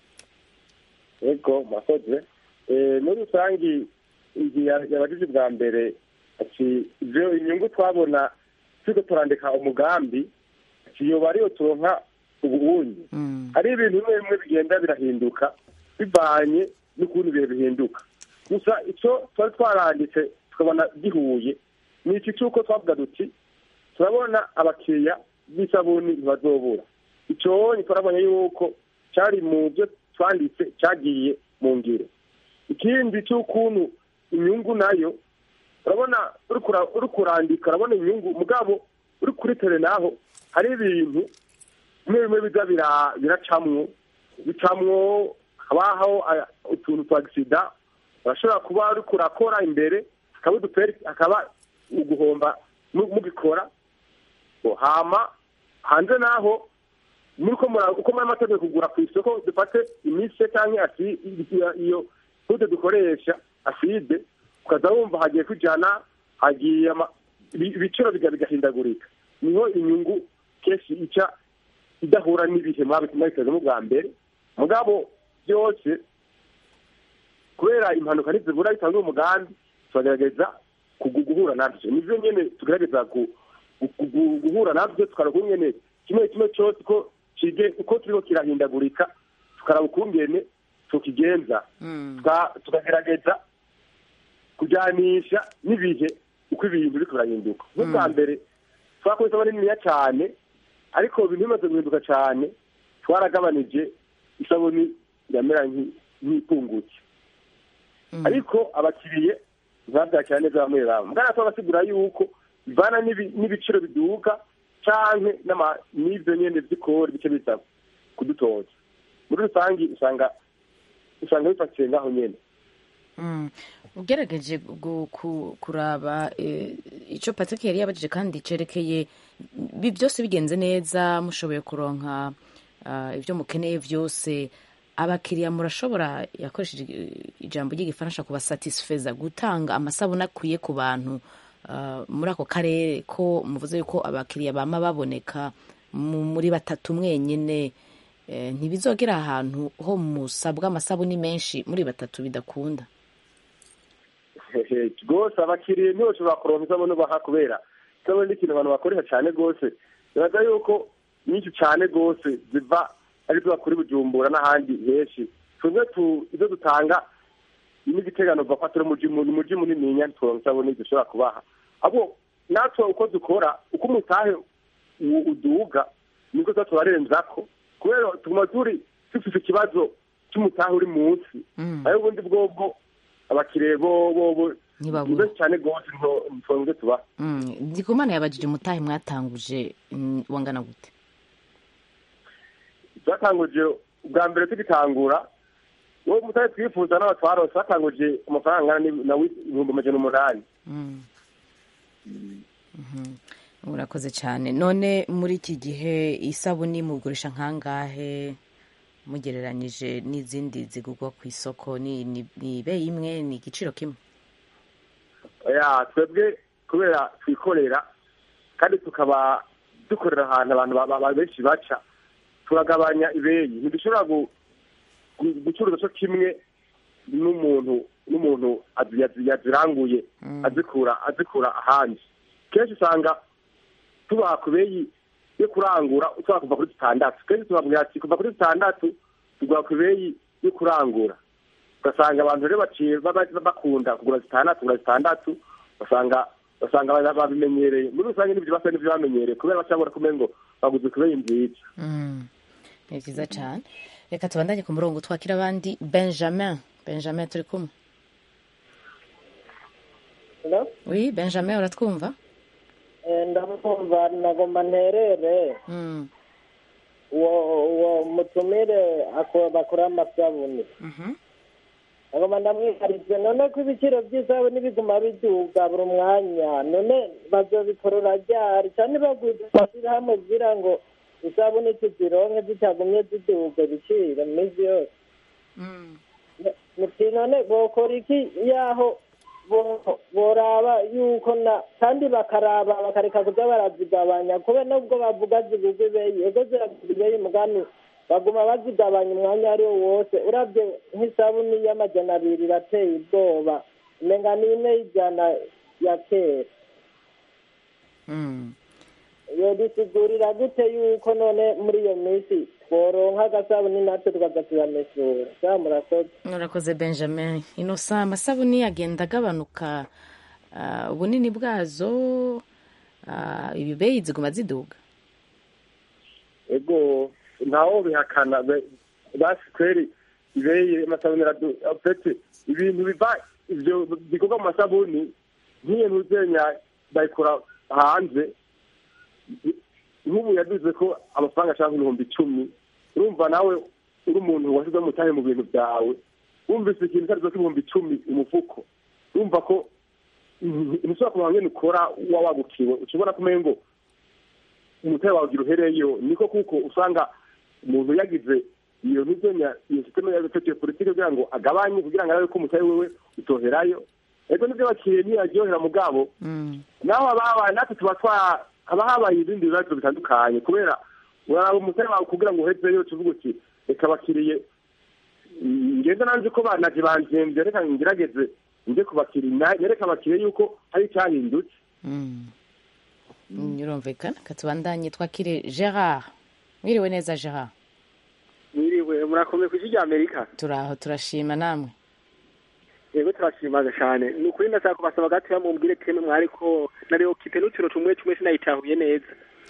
ego murakoze Eh, muri rusange igihe yabagize bwa mbere ati ivyo inyungu twabona turiko turandika umugambi ati yoba ariyo turonka ubuunyi hari ibintu bimwe bimwe bigenda birahinduka bivanye n'ukuntu ibihe bihinduka gusa icyo twari twaranditse tukabona gihuye ni iki cy'uko twavuga duti turabona abakiriya b'isabuni ntibazobura icyo turabonye yuko cyari mu byo twanditse cyagiye mu ngiro ikindi cy'ukuntu inyungu nayo urabona uri kura- uri kurandika urabona inyungu mugabo uri kuri tere naho hari ibintu bimwe bimwe biza bira- biracamwo bicamwo habaho aya- utuntu twa gisida urashobora kuba uri kurakora imbere hakaba uduperi hakaba uguhomba mu- mugikora ngo hama hanze naho muri ko mura- uko muri amategeko kugura ku isoko dufate imise cyangwa asi- iyo- iyo pude dukoresha aside ukaza wumva hagiye kujana hagiye ama- ibi- ibiciro biga- bigahindagurika niho inyungu kenshi ica idahura n'ibihe mwabitezemo bwa mbere mugabo byose kubera impanuka ntizibura bitanga umugambi turagerageza kugu- guhura nabyo nivyo nyene tugerageza gu- gu- gu- guhura nabyo tukaraba ukungene kimwe kimwe cyose uko kige uko turiko kirahindagurika tukaraba ukungene tukigenza Tuka- tukagerageza kujyanisha n'ibihe uko ibintu biriko birahinduka nk'ubwa mbere twakoze isabune niniya cyane ariko ibintu bimaze guhinduka cyane twaragabanije isabuni yamera nki- nk'ipungutse ariko abakiriye ntibabyakira neza bamwe bamwe mugana tubasigura yuko bivana n'ibi- n'ibiciro biduka canke n'ama- n'ivyo nyene vy'ikori bice biza kudutoza muri rusange usanga usanga bifatiye ngaho nyene Mm. ugerageje gu- ku- kuraba eh, icyo patrick yari yabajije kandi cerekeye bi byose bigenze neza mushoboye kuronka ah, ibyo mukeneye byose abakiriya murashobora yakoresheje i- ijambo ry'igifaransa kubasatisfeza gutanga amasabune akwiye ku bantu ah, muri ako karere ko muvuze yuko abakiriya bama baboneka mu- muri batatu mwenyine eh, ntibizogera ahantu ho musabwa amasabuni menshi muri batatu bidakunda rwose abakiriya ntibashobora kuronka isabune ubaha kubera isabune ni ikintu abantu bakoresha cyane rwose bibaza yuko nyinshi cyane rwose ziva ari zo bakora i bujumbura n'ahandi henshi twebwe tu- izo dutanga n'igitegano bava turi umuji mu- umuji munininya ntituronka isabune dushobora kubaha ahubwo natwe uko dukora uko umutahe u- uduga niko tuba turarenzako kubera tuguma turi dufite ikibazo cy'umutahe uri munsi ayo ubundi bwobwo abakiriya bo bo bo Ntibabura. ni benshi cyane rwose ntitwongere tubaha Mm, ndikumana yabajije umutahe mwatanguje mm, wangana gute twatanguje ubwa mbere tugitangura uwo mutari twifuza n'aba twarose batanguje amafaranga angana ni- na wi- ibihumbi amajana umunani Mm. Mhm. urakoze cyane none muri iki gihe isabuni mugurisha nkangahe mugereranyije n'izindi zigurwa ku isoko ni ni ni ibeyi imwe ni igiciro kimwe ya twebwe kubera twikorera kandi tukaba dukorera ahantu abantu ba- ba- benshi baca turagabanya ibeyi ntidushobora gu- gu- gucuruza cyo kimwe n'umuntu n'umuntu azi- yazi- yaziranguye azikura azikura ahandi kenshi usanga tubaha ku beyi yo kurangura ushobora kuva kuri zitandatu kenshi tubabwira ati kuva kuri zitandatu tugura ku beyi yo kurangura ugasanga abantu rero baciye baba- bakunda kugura zitandatu kugura zitandatu basanga basanga ba- babimenyereye muri rusange n'ibyo basa n'ibyo bamenyereye kubera bacabura kumenya ngo baguze ku beyi nziza Mm. ni byiza cyane reka tubandanye ku murongo twakira abandi benjamin benjamin turi kumwe Hello? oui benjamin uratwumva Eh, ndamwumva nagomba nterere Mm. uwo uwo mutumire ako- bakora amasabuni nagomba ndamwiharize none ko ibiciro by'isabuni biguma biduga buri mwanya none bazobikorora ryari cyane bagwiza amashyirahamwe kugira ngo isabuni tuzironke zitagumye ziduga ibiciro mu minsi yose muti none bokora iki yaho bo- boraba yuko na kandi bakaraba bakareka kuza barazigabanya kubera nubwo bavuga zigugwa ibeyi ego ziragugwa ibeyi mugani baguma bazigabanya umwanya ari wo wose urabye nk'isabuni y'amajana abiri irateye ubwoba umenga ni imwe y'ijana ya kera Mm. yodusigurira gute yuko none muri iyo minsi tworonka agasabuni natwe tukaza tuyamesura sa murakoze urakoze benjamin inosa amasabuni agenda agabanuka ah, ubunini bwazo ah, ibibeyi ziguma ziduga ego ntawo bihakana be- basi kweri ibeye amasabuni aradu afete ibintu biva ivyo bikorwa mu masabuni nk'iyo ntuzenya bayikora hanze nk'ubu yaduze ko amafaranga ashaka ibihumbi icumi urumva nawe uri umuntu washyize umutahe mu bintu byawe wumvise ikintu cyarizo k'ibihumbi icumi umufuko urumva ko ntushobora kumenya ngene ukora uba wagukiwe ushobora kumenya ngo umutare wawe ugira uhereyo niko kuko usanga umuntu yagize iyo ntuzenya iyo sisiteme yatekewe politiki kugira ngo agabanye kugira ngo arabe ko umutare wewe utoherayo ego nibyo bakiriye ntiyaryohera mugabo naho haba habaye natwe tuba twa haba habaye ibindi bibazo bitandukanye kubera uraraba umutare wawe kugira ngo uhezeyo tuvuga uti reka bakiriye ngenda nanze ko banaje banzembye reka ngerageze nje kubakiriya nereka abakiriya yuko hari icyahindutse Mm, birumvikana katubandanye twakire gerard mwiriwe neza gerard mwiriwe murakomeye ku isi rya amerika turaho turashima namwe yego turashimaga cyane ni ukuri ndashaka kubasaba gatoya mumbwire teme mwari ko nariyo kipe n'uturo tumwe tumwe sinayitahuye neza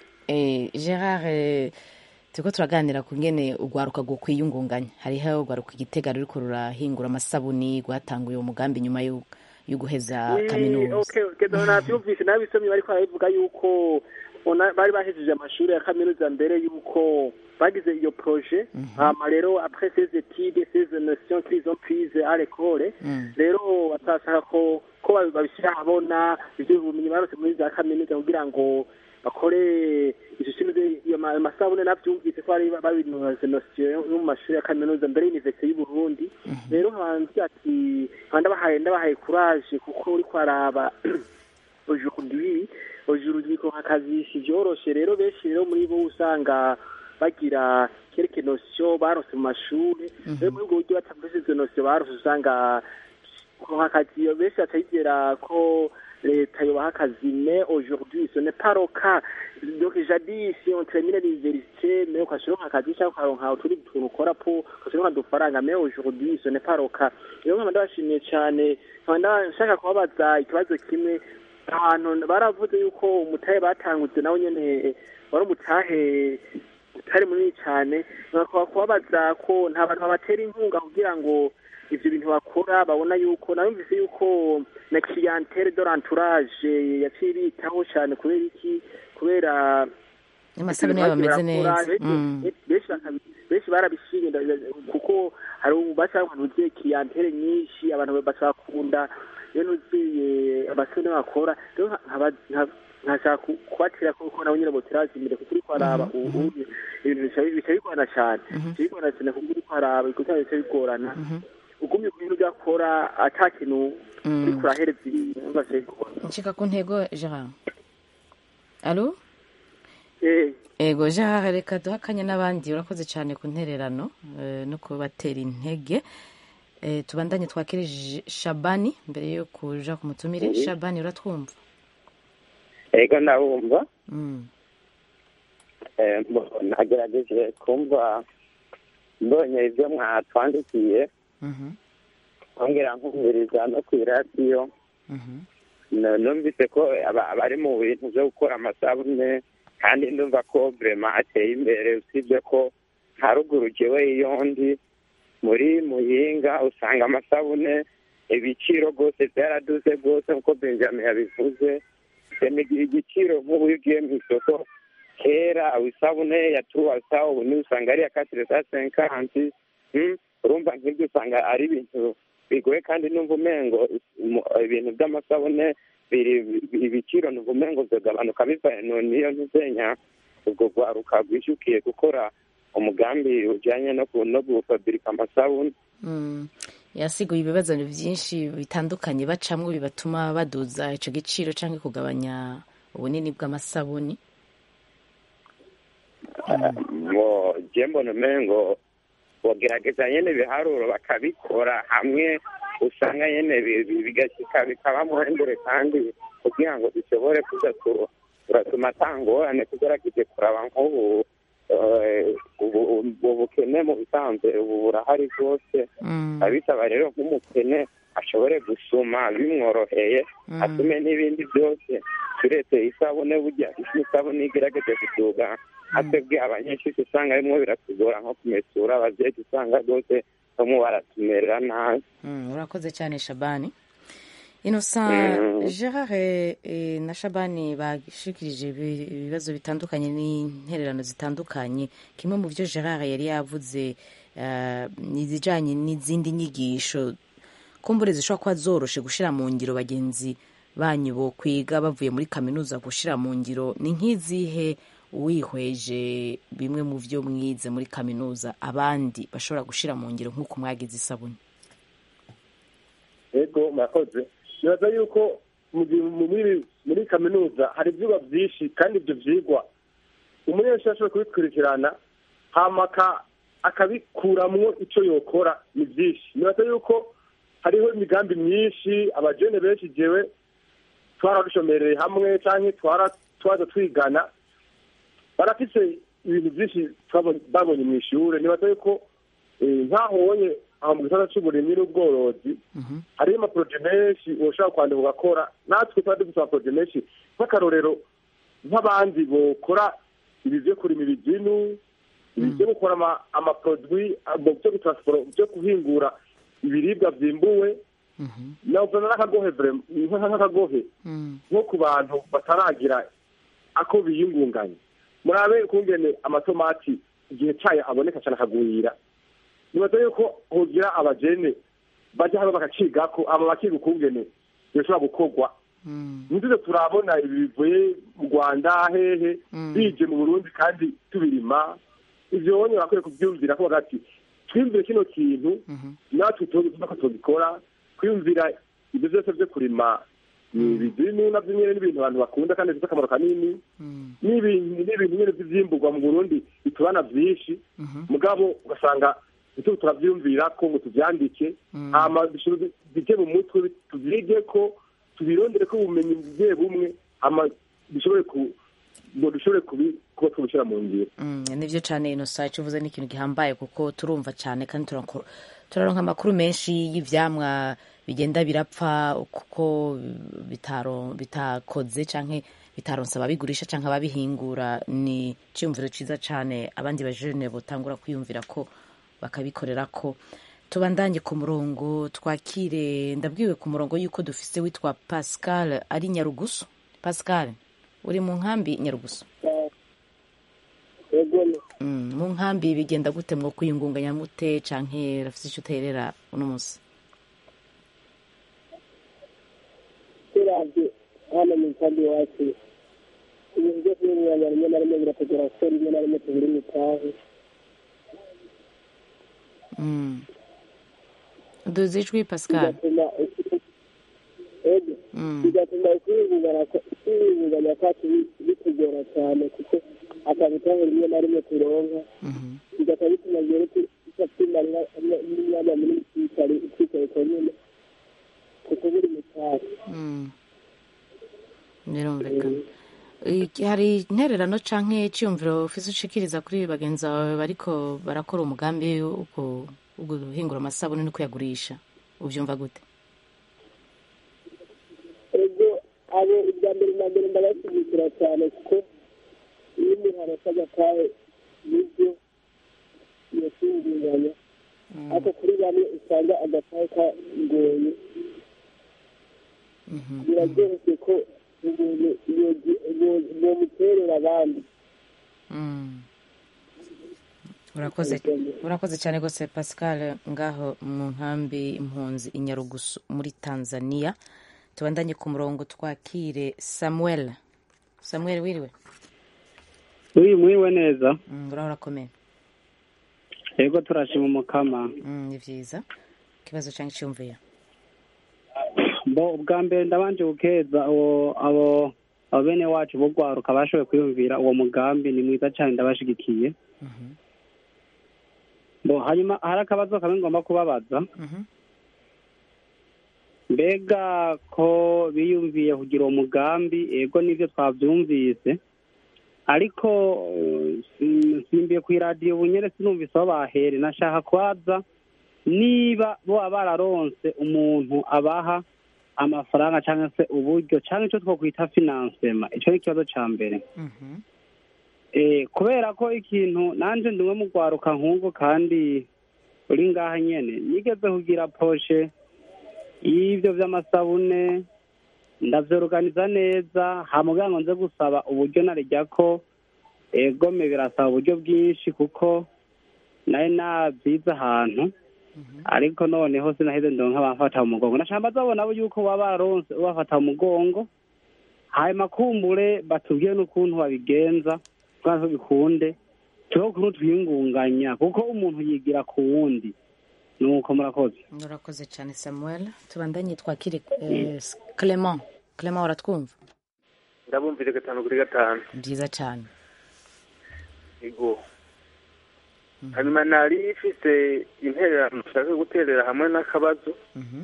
Eh, gerard eh, turiko turaganira ku ngene urwaruka rwo kwiyungunganya hariho urwaruka igitega ruriko rurahingura amasabuni rwatanguye uwo mugambi nyuma yo yo guheza kaminuza keza nabyumvise nabisomye bariko barabivuga yuko ona- bari bahejeje amashuri ya kaminuza mbere yuko bagize iyo projet hama rero après ces études ces notions qu'ils ont prises à l'école rero batashaka ko ko babi- babishyira ahabona ivyo bumenyi barose muri za kaminuza kugira ngo bakore ishisimize iyo ma- masabune navyumvise ko bari babinoze notion yo mu mashuri ya kaminuza mbere y'universite y'u Burundi rero hanze ati nkaba ndabahaye ndabahaye courage kuko uriko araba aujourd'hui aujourd'hui ko akazi si vyoroshe rero benshi rero muri bo usanga bagira quelque notion barose mu mashuri rero muri ubwo buryo batavuze izo notion barose usanga kuronka akazi iyo benshi batayigera ko leta yobaha akazi mais aujourd'hui ce n'est pas le cas donc jadis on termine l'université mais ukashironka akazi cyangwa ukaronka utundi tuntu ukora po ukashironka udufaranga mais aujourd'hui ce n'est pas le cas rero nkaba ndabashimiye cyane nkaba nda- nshaka kubabaza ikibazo kimwe ahantu baravuze yuko umutahe batanguze nawe nyene wari umutahe utari munini cyane nkakaba kubabaza ko nta bantu babatera inkunga kugira ngo ivyo bintu bakora babona yuko narumvise yuko na clientele de l'entourage yaciye bitaho cyane kubera iki kubera amasabune yabo ameze neza Benshi- Mm. benshi bakabi- benshi barabishimye nda- nda- kuko hari bashaka abantu uziye clientele nyinshi abantu bashakunda iyo nuziye abasore bakora rero nka- nkaba- nka- nkashaka ku- kubatera kuko nabo nyine boteraje imbere kuko uriko araba ubu ibintu bica- bica bigorana cyane bica bigorana cyane kuko uriko araba ikosa bica bigorana ugumye ku bintu byakora ata kintu Mm. uriko urahereza ibintu bica bigorana nshika ku ntego gerard alo Eh, ego gerard reka duhe akanya n'abandi urakoze cyane ku ntererano eh, no kubatera intege Eh, tubandanye twakire J- shabani mbere yo kuja ku mutumire Mhm. shabani uratwumva ego ndabumva Mm. Eh, mbo- nagerageje kumva mbonye ibyo mwatwandikiye Mhm. ongera nkumviriza no ku iradiyo Mhm. Nu- numvise ko aba- abari mu bintu byo gukora amasabune kandi ndumva ko vrema ateye imbere usibye ko nka ruguru jewe iyo ndi muri muyinga usanga amasabune ibiciro rwose byaraduze rwose nk'uko benjamin yabivuze semigira igiciro nk'ubu iyo ugiye mu isoko kera isabune ya turuwasa ubu niyo usanga ari iya katire sa senkanti Mm, urumva nk'ibyo usanga ari ibintu bigoye kandi numva umengo mu- ibintu by'amasabune biri bi- ibiciro numva umengo byagabanuka bivaye no niyo ntuzenya ubwo rwaruka rwishyukiye gukora umugambi ujyanye no ku- no gufabirika amasabune Mm. yasiguye ibibazo byinshi bitandukanye bacamwo bibatuma baduza ico giciro canke kugabanya ubunini bw'amasabuni ngo je mbona umengo bogerageza nyene ibiharuro bakabikora hamwe usanga nyene bi- bi- bigashyika bikabamo imbere kandi kugira ngo dushobore kuza tu- turatuma atangorane tugerageje kuraba nk'ubu eh, ubu- ubu bukene mu bisanzwe ubu burahari rwose Mm. abisaba rero nk'umukene ashobore gusuma bimworoheye Mm. atume n'ibindi byose turetse isabune burya isabune igerageje kuduga atebwe abanyeshuri usanga rimwo biratugora nko kumesura abavyeyi usanga rwose bamwe baratumerera nabi Mm, urakoze cyane shabani innocent Mm. gerard eh, na shabani bashikirije ibi- ibibazo bitandukanye n'intererano zitandukanye kimwe mu byo gerard yari yavuze eh, ni izijanye n'izindi nyigisho kumbure zishobora kuba zoroshe gushira mu ngiro bagenzi banyu bo kwiga bavuye muri kaminuza gushira mu ngiro ni nk'izihe wihweje bimwe mu byo mwize muri kaminuza abandi bashobora gushira mu ngiro nk'uko mwagize isabune ego murakoze nibaza yuko mu gihe mu- muri muri kaminuza hari ibyigwa byinshi kandi ibyo byigwa umunyeshuri ashobora kubikurikirana hama aka- akabikuramwo icyo yokora ni byinshi nibaza yuko hariho imigambi myinshi abajene benshi jewe twararushomereye hamwe cyangwa twara twaza twigana barafise ibintu byinshi twabonye- babonye mu ishuri nibaza yuko eh, nk'aho wonye aho mu gisata c'uburimyi n'ubworozi hariho amaporoje menshi ushobora kwandika ugakora natwe tuba dufite amaporoje menshi nk'akarorero nk'abandi bokora ibi byo kurima ibiginu ibi byo gukora ama- amaprodwi abo byo gutransporo byo guhingura ibiribwa vyimbuwe navuna n'akagohe vrem- nka- nk'akagohe nko ku bantu bataragira ako biyungunganya murabe kungene amatomati igihe cayo aboneka cane akagwira nibaza yuko hogira abajene baja hano bakacigako aba bakiga ukungene bishobora gukorwa ntiduze turabona ibi bivuye mu rwanda hehe bije mu burundi kandi tubirima ivyo bonye bakwiye kuvyumvira ko bagati twiyumvire kino kintu natwe tuba ko tubikora kwiyumvira ibyo byose vyo kurima ibidinu navyo nyene n'ibintu abantu bakunda kandi bifite akamaro kanini n'ibintu n'ibintu nyene vy'ivyimburwa mu burundi bitubana vyinshi mugabo ugasanga ntituba turavyumvira ko ngo tuvyandike hama bishobore bije mu mutwe tuvyige ko tubirondere ko ubumenyi bumwe bumwe hama bishobore ku ngo dushobore kubi- kuba twubishyira mu ngiro Mm, nivyo cane inosa ico uvuze ni ikintu gihambaye kuko turumva cane kandi turanko- turaronka amakuru menshi y'ivyamwa bigenda birapfa kuko bitaro bitakoze canke bitaronse ababigurisha canke ababihingura ni ciyumviro ciza cane abandi bajene botangura kwiyumvira ko bakabikorera ko tubandanye ku murongo twakire ndabwiwe ku murongo yuko dufise witwa pascal ari nyarugusu pascal uri mu nkambi nyarugusu Mm, mu nkambi bigenda gute mwo kwiyungunganya mute canke rafise ico uterera uno musi turavye hano mu nkambi iwacu ibintu byo kwiyungunganya rimwe na rimwe biratugora kuko rimwe na rimwe tubura imitahe Mm. duze ijwi pascal bigatuma ego Mm. bigatuma kwiyungunganya kwiyungunganya kwacu bi- bitugora cyane kuko akabitaho rimwe na rimwe turonka bigatuma bituma rero tu- tuza kwimarira n'umwanya munini twicare twicaye ku nyine kuko buri mutahe Mm. birumvikana Iki- hari intererano canke iciyumviro ufise ushikiriza kuri bagenzi bawe bariko barakora umugambi wo gu- wo guhingura amasabune no kuyagurisha uvyumva gute ego abo ibya mbere na mbere ndabashyigikira cyane kuko iyo umuntu arasa agatahe nibyo yashyingiranye ariko kuri bamwe usanga agatahe kagoye biraryoshye ko umuntu yomuterera abandi Mm. urakoze urakoze cyane rwose pascal ngaho mu nkambi impunzi i nyarugusu muri tanzania tubandanye ku murongo twakire samuel samuel wiriwe uyu mwiwe neza Mm, uraho urakomeye yego turashima umukama Mm, ni vyiza ikibazo canke iciyumviro bo ubwa mbere ndabanje gukeza abo abo abo bene wacu bo gwaruka bashoboye kwiyumvira uwo mugambi ni mwiza cyane ndabashigikiye bo hanyuma hari akabazo kamwe ngomba kubabaza mbega ko biyumviye kugira uwo mugambi ego nivyo twavyumvise ariko eh, sim- simbiye ku iradiyo bunyere sinumvise aho bahere nashaka kwaza niba boba bararonse umuntu abaha amafaranga cyangwa se uburyo cyangwa icyo twakwita finansema icyo ni ikibazo cya mbere Eh, kubera ko ikintu nanje ndimwe mu rwaruka nk'ubwo kandi uri ngaha nyene nigeze kugira poshe y'ibyo by'amasabune ndavyoruganiza neza hamugira ngo nze gusaba uburyo narijya ko egome birasaba uburyo bwinshi kuko nayo nabyize ahantu ariko noneho sinaheze ndonka bamfata mu mugongo nashamba zabona bo yuko baba baronse ubafata mu mugongo hanyuma kumbure batubwiye n'ukuntu babigenza kugira bikunde turiho ukuntu twiyungunganya kuko umuntu yigira ku wundi nuko murakoze urakoze cyane samuel tubandanye twakire eh, clement clement uratwumva ndabumvire gatanu kuri gatanu byiza cyane ego hanyuma nari ifise intererano nshaka guterera hamwe n'akabazo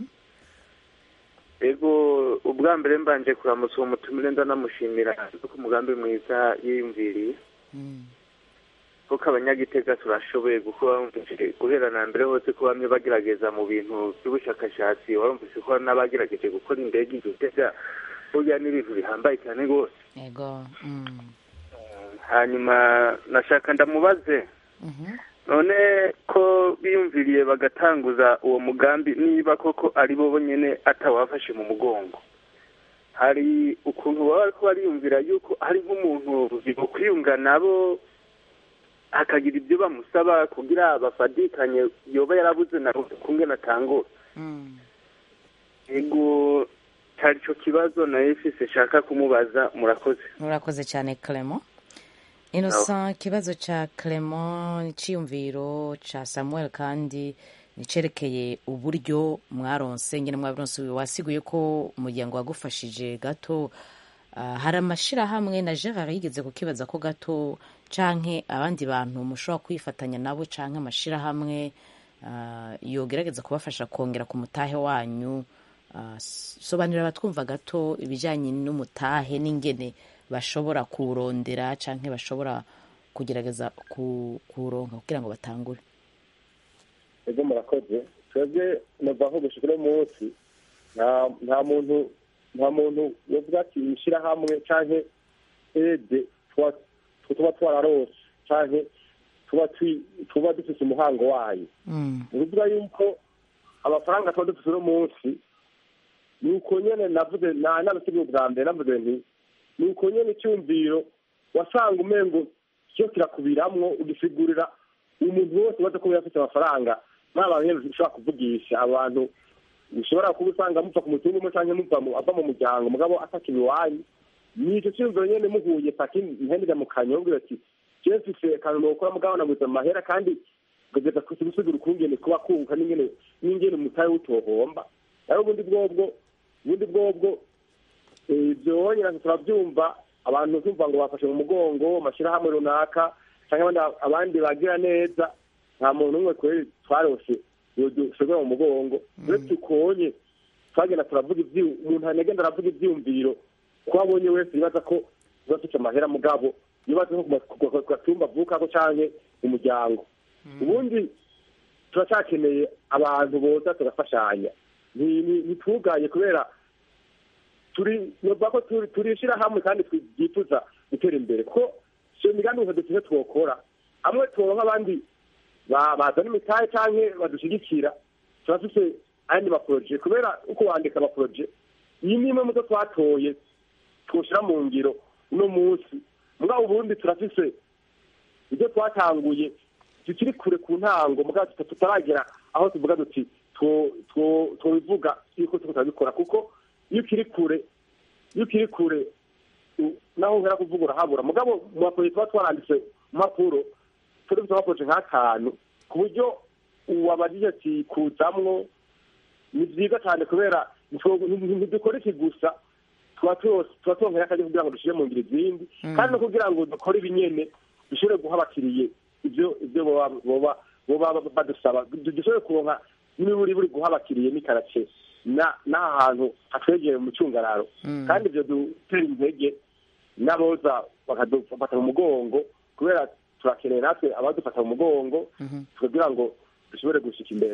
ego ubwa mbere mbanje kuramutsa uwo mutumire ndanamushimira kuko umugambi mwiza yiyumviriye kuko abanyagitega turashoboye kuko bamvise guhera na mbere hose ko bamwe bagerageza mu bintu by'ubushakashatsi warumvise ko hari n'abagerageje gukora indege igitega burya n'ibintu bihambaye cyane rwose ego mm. hanyuma nashaka ndamubaze none ko biyumviriye bagatanguza uwo mugambi niba koko ari bo bonyine atawafashe mu mugongo hari ukuntu baba bariko bariyumvira yuko hari nk'umuntu kwiyunga nabo hakagira ibyo bamusaba kugira bafadikanye yoba yarabuze na kumwe natangura ego cyari cyo kibazo nayo ifise shaka kumubaza murakoze urakoze cyane clement innocent ikibazo cya clement icyiyumviro cya samuel kandi nicerekeye uburyo mwaronse nyine mwaronse wasiguye ko umuryango wagufashije gato Ah, hari amashyirahamwe na gerard yigeze kukibaza ko gato canke abandi bantu mushobora kwifatanya nabo canke amashyirahamwe ah, yogerageza kubafasha kongera ku mutahe wanyu Ah, s- sobanurira abatwumva gato ibijyanye n'umutahe n'ingene bashobora kuwurondera canke bashobora kugerageza ku- kuwuronka kugira ngo batangure ego murakoze twebwe nova nko gushika uno munsi nta nta muntu nta muntu yovuga ati ishyirahamwe canke ede tuba tuba twararose canke tuba twi- tuba dufise umuhango wayo ni ukuvuga yuko amafaranga tuba dufise uno munsi ni uko nyene navuze nta nabisigaye bwa mbere navuze nti ni uko nyene icyumviro wasanga umengo cyo kirakubiramwo ugisigurira umuntu wese ubaza ko afite amafaranga muri abantu nyene ushobora kuvugisha abantu ushobora kuba usanga muva ku mutungo umwe canke muva mu- ava mu muryango mugabo ataka iwanyu ni icyo cyumviro nyene muhuye paki ntendera mu kanyobwira ati je mfise akantu nokora mugabo nabuze amahera kandi kugeza ku gusigura ukungene kuba kunguka n'ingene n'ingene umutahe w'utohomba rero ubundi bwobwo ubundi bwobwo eh, ibyo wonyine turabyumva abantu tumva ngo bafashe mu mugongo amashyirahamwe runaka cyangwa abandi abandi bagira neza nta muntu umwe kweri twarose dushobora mu mugongo uretse ukonye twagenda turavuga ibyi umuntu anagenda aravuga ibyiyumviro ko abonye wese yibaza ko tuba dufite amahera mugabo yibaza nko ku gatumba avukako canke umuryango ubundi turacyakeneye abantu boza tugafashanya ntitugaye kubera turi novuga ko turishira hamwe kandi twifuza gutera imbere ko iyo migambi gusa dufite twokora amwe turonka abandi bazana imitahe canke badushyigikira turafise ayandi maporoje kubera uko wandika amaporoje iyi ni imwe muzo twatoye twoshyira mu ngiro uno munsi mugabo ubundi turafise ibyo twatanguye tukiri kure ku ntango mugabo tutaragera aho tuvuga duti twobivuga yuko tuko turabikora kuko iyo ukiri kure iyo ukiri kure naho uhera kuvuga urahabura mugabo mu maporoje tuba twaranditse mu mpapuro turi dufite amaporoje nk'atanu ku buryo uwabajije ati kuzamwo ni byiza cyane kubera ntidukora iki gusa tuba turonkera akajya kugira ngo dushyire mu ngiro izindi kandi no kugira ngo dukore ibinyene dushobore guha abakiriye ibyo ibyo boba badusaba dushobore kuronka n'iburi buri guha abakiriye n'ikarace n'aha hantu hatwegeye mu cyungararo kandi ibyo dutera intege n'aboza bakadufata mu mugongo kubera turakeneye natwe abadufata mu mugongo kugira ngo dushobore gushyika imbere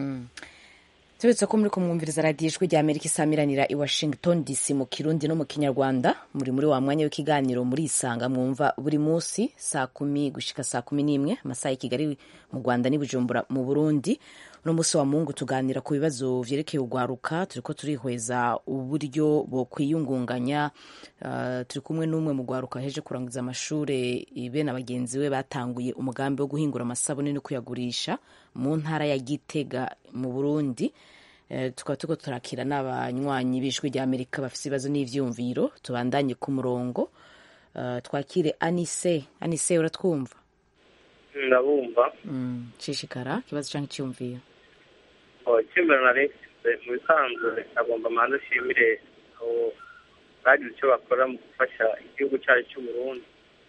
tubetse ko muri kumwumviriza radiyo ijwi rya amerika isamiranira i washington dc mu kirundi no mu kinyarwanda muri muri wa mwanya w'ikiganiro muri isanga mwumva buri munsi saa kumi gushika saa kumi n'imwe amasaha y'i kigali mu rwanda n'i bujumbura mu burundi uno munsi wa mungu tuganira ku bibazo vyerekeye urwaruka turiko turihweza uburyo bwo kwiyungunganya uh, turi kumwe n'umwe mu rwaruka heje kurangiza amashure be na bagenzi we batanguye umugambi wo guhingura amasabune no kuyagurisha mu ntara ya gitega mu burundi uh, tukaba turiko turakira n'abanywanyi b'ijwi rya amerika bafise ibibazo n'ivyumviro tubandanye ku murongo uh, twakire anise anise uratwumva ndabumva nshishikara ikibazo cyangwa icyumviro icyumviro narifite mu bisanzwe agomba amanza ashimire abo bagize icyo bakora mu gufasha igihugu cyacu cy'uburundi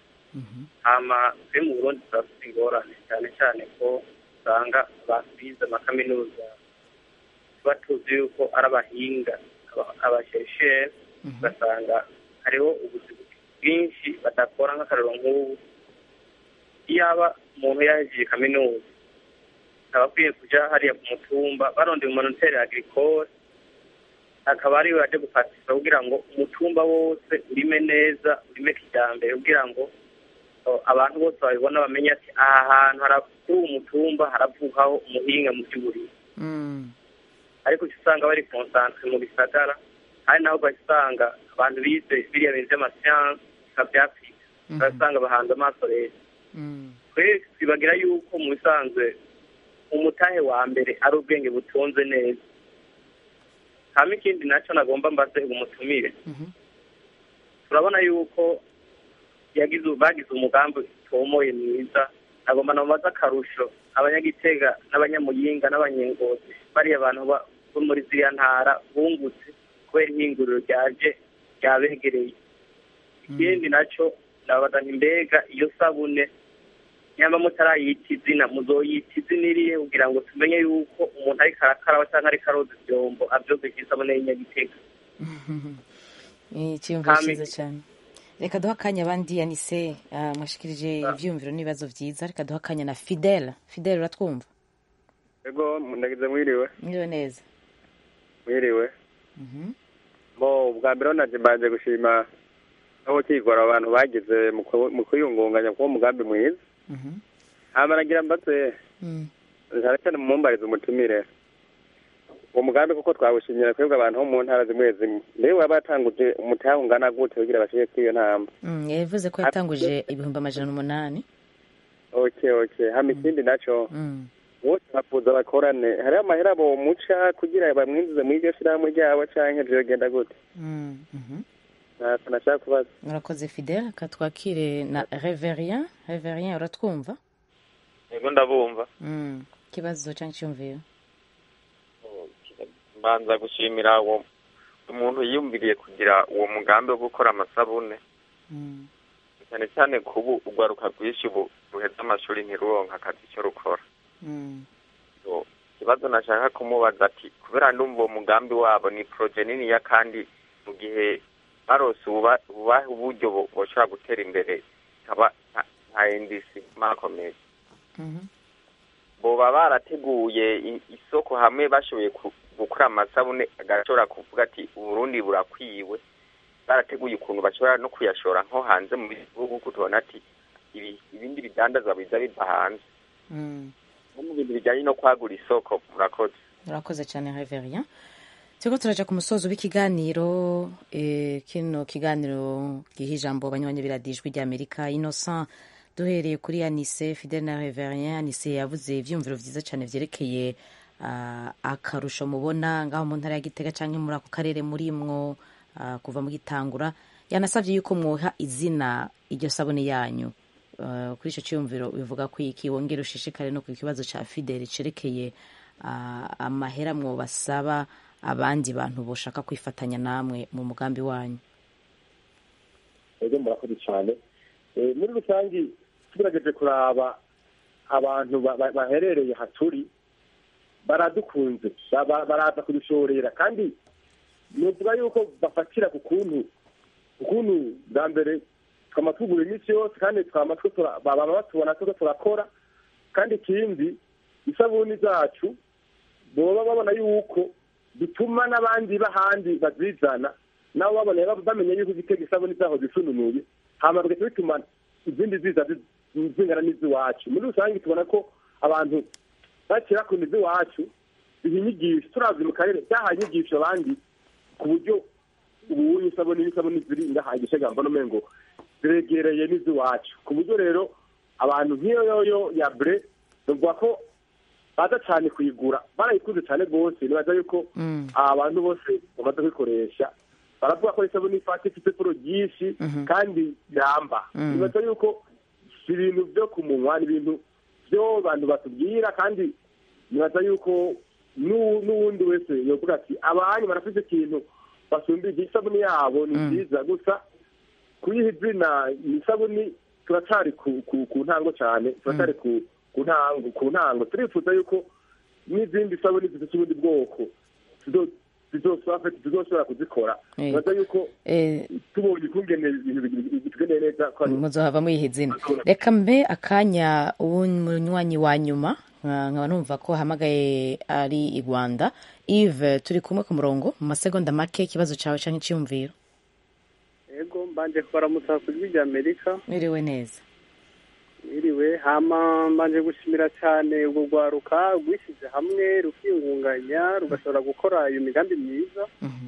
hama twe mu burundi turafite ingorane cyane cyane ko usanga abantu bize amakaminuza tuba tuzi yuko ari abahinga abashesheri ugasanga hariho ubuzima bwinshi badakora nk'akarero nk'ubu iyaba umuntu yahejeje kaminuza akaba akwiye kujya hariya ku mutumba barondeye umunoteri agricole akaba ariwe yaje gupatisa kugira ngo umutumba wose urime neza urime kijyambere kugira ngo abantu bose babibona bamenye ati aha hantu kuri uwo mutumba haravukaho umuhinga mu by'uburimi ariko uca usanga bari konsantre mu bisagara hari naho ugasanga abantu bize biriya bintu by'amasiyanse bikabyapfika ugasanga bahanze amaso leta twese twibagira yuko mu bisanzwe umutahe wa mbere ari ubwenge butunze neza hama ikindi nacyo nagomba mbaze umutumire turabona yuko yagize bagize umugambi utomoye mwiza nagomba namubaze akarusho abanyagitega n'abanyamuyinga n'abanyengozi bariya abantu bo muri ziriya ntara bungutse kubera ihinguriro ryaje ryabegereye ikindi nacyo ndababaza nti mbega iyo sabune nyamba mutarayita izina muzoyita izina irihe kugira ngo tumenye yuko umuntu ariko arakaraba cyangwa ariko aroza ibyombo abyogeke isabune y'inyagitega icyiyumviro cyiza cyane reka duha akanya abandi yanise mwashikirije ibyiyumviro n'ibibazo byiza reka duha akanya na fidele fidele uratwumva ego ndagize mwiriwe mwiriwe neza mwiriwe bo bwa mbere naje mbanje gushima aho kigora abantu bagize mu kwiyungunganya kuwo mugambi mwiza hama nagira mbaze cyane cyane mumumbariza umutumire uwo mugambi kuko twawushimira twebwe abantu bo mu ntara zimwe zimwe mbere waba yatanguje umutahe ungana gute kugira bashike kuri iyo ntamba yavuze ko yatanguje ibihumbi amajana umunani okay okay hama ikindi naco bose bafuza bakorane hariho amahera bomuca kugira bamwinjize muri iryo shirahamwe ryabo canke vyogenda gute nashaka kubaza murakoze fidele katwakire na reverien reverien uratwumva yego ndabumva ikibazo cyangwa icyumviro mbanza gushimira uwo umuntu yiyumviriye kugira uwo mugambi wo gukora amasabune cyane cyane kubu urwaruka rwinshi ubu ruheza amashuri ntiruronka akazi icyo rukora So, ikibazo nashaka kumubaza ati kubera ndumva uwo mugambi wabo ni proje niniya kandi mu gihe barose ububa- ububahe uburyo bo- boshobora gutera imbere ikaba nka- nka ndc makomeye boba barateguye i- isoko hamwe bashoboye ku- gukora amasabune agashobora kuvuga ati uburundi burakwiwe barateguye ukuntu bashobora no kuyashora nko hanze mu bihugu kuko tubona ati ibi- ibindi bidandazwa biza biva hanze no mu bintu bijyanye no kwagura isoko murakoze urakoze cyane reverien turiko turaja ku musozo w'ikiganiro eh, kino kiganiro giha ijambo abanywanyi biradijwi rya amerika innocent duhereye kuri anise fidel na reverien anise yavuze ivyiyumviro vyiza cyane vyerekeye ah, akarusho mubona ngaho mu ntara ya gitega canke muri ako karere murimwo ah, kuva mu gitangura yanasavye yuko mwoha izina iryo sabune yanyu Uh, kuri icyo cyiyumviro bivuga ko iki wongera ushishikare no ku kibazo cya fideli cerekeye uh, amahera mwobasaba abandi bantu boshaka kwifatanya namwe mu mugambi wanyu ego murakoze cyane Eh, muri rusange tugerageje kuraba abantu ba- ba- baherereye haturi baradukunze Ba- ba- baraza kudushorera kandi nuvuga yuko bafatira ku kuntu ukuntu bwa mbere twama tugura iminsi yose kandi twama two tura- baba batubona tuko turakora kandi ikindi isabuni zacu boba babona yuko bituma n'abandi b'ahandi bazizana nabo babona bamenya yuko igitega isabuni zaho zisununuye hama bigaca bituma izindi ziza zi- zingana n'iz'iwacu muri rusange tubona ko abantu bakira ku iz'iwacu biha inyigisho turavye mu karere byahaye inyigisho abandi ku buryo ubu isabuni n'isabuni ziri ngaha igishega mbona umengo ziregereye n'iz'iwacu ku buryo rero abantu nk'iyo yoyo ya bre bavuga ko baza cyane kuyigura barayikunze cyane rwose nibaza yuko abantu bose bamaze kuyikoresha baravuga ko isabuni ifata ifite ipfuro ryinshi kandi iramba Mm. nibaza yuko si ibintu byo ku munwa ni ibintu byo abantu batubwira kandi nibaza yuko n'u- n'uwundi wese yovuga ati abanyu barafite ikintu basumbije isabuni yabo ni nziza gusa kuyiha izina ni isabuni turacyari ku, ku, ku ntango cyane turacyari ku, ku ntango ku ntango turifuza yuko n'izindi sabuni zifite ubundi bwoko zizo- zizosaba- zizoshobora kuzikora Eh. nibaza yuko Eh, tubonye ukungene ibintu bigi- bitugeneye neza ko ari- muzohava muyiha izina reka mbe akanya ubu munywanyi wa nyuma nka- nkaba numva ko ahamagaye ari i rwanda eve turi kumwe ku murongo mu masegonda make ikibazo cyawe cyangwa icyiyumviro ego mbanje kubaramutsa ku ijwi rya amerika mwiriwe neza mwiriwe hama mbanje gushimira cyane urwo rwaruka rwishyize hamwe rukiyungunganya rugashobora gukora iyo migambi myiza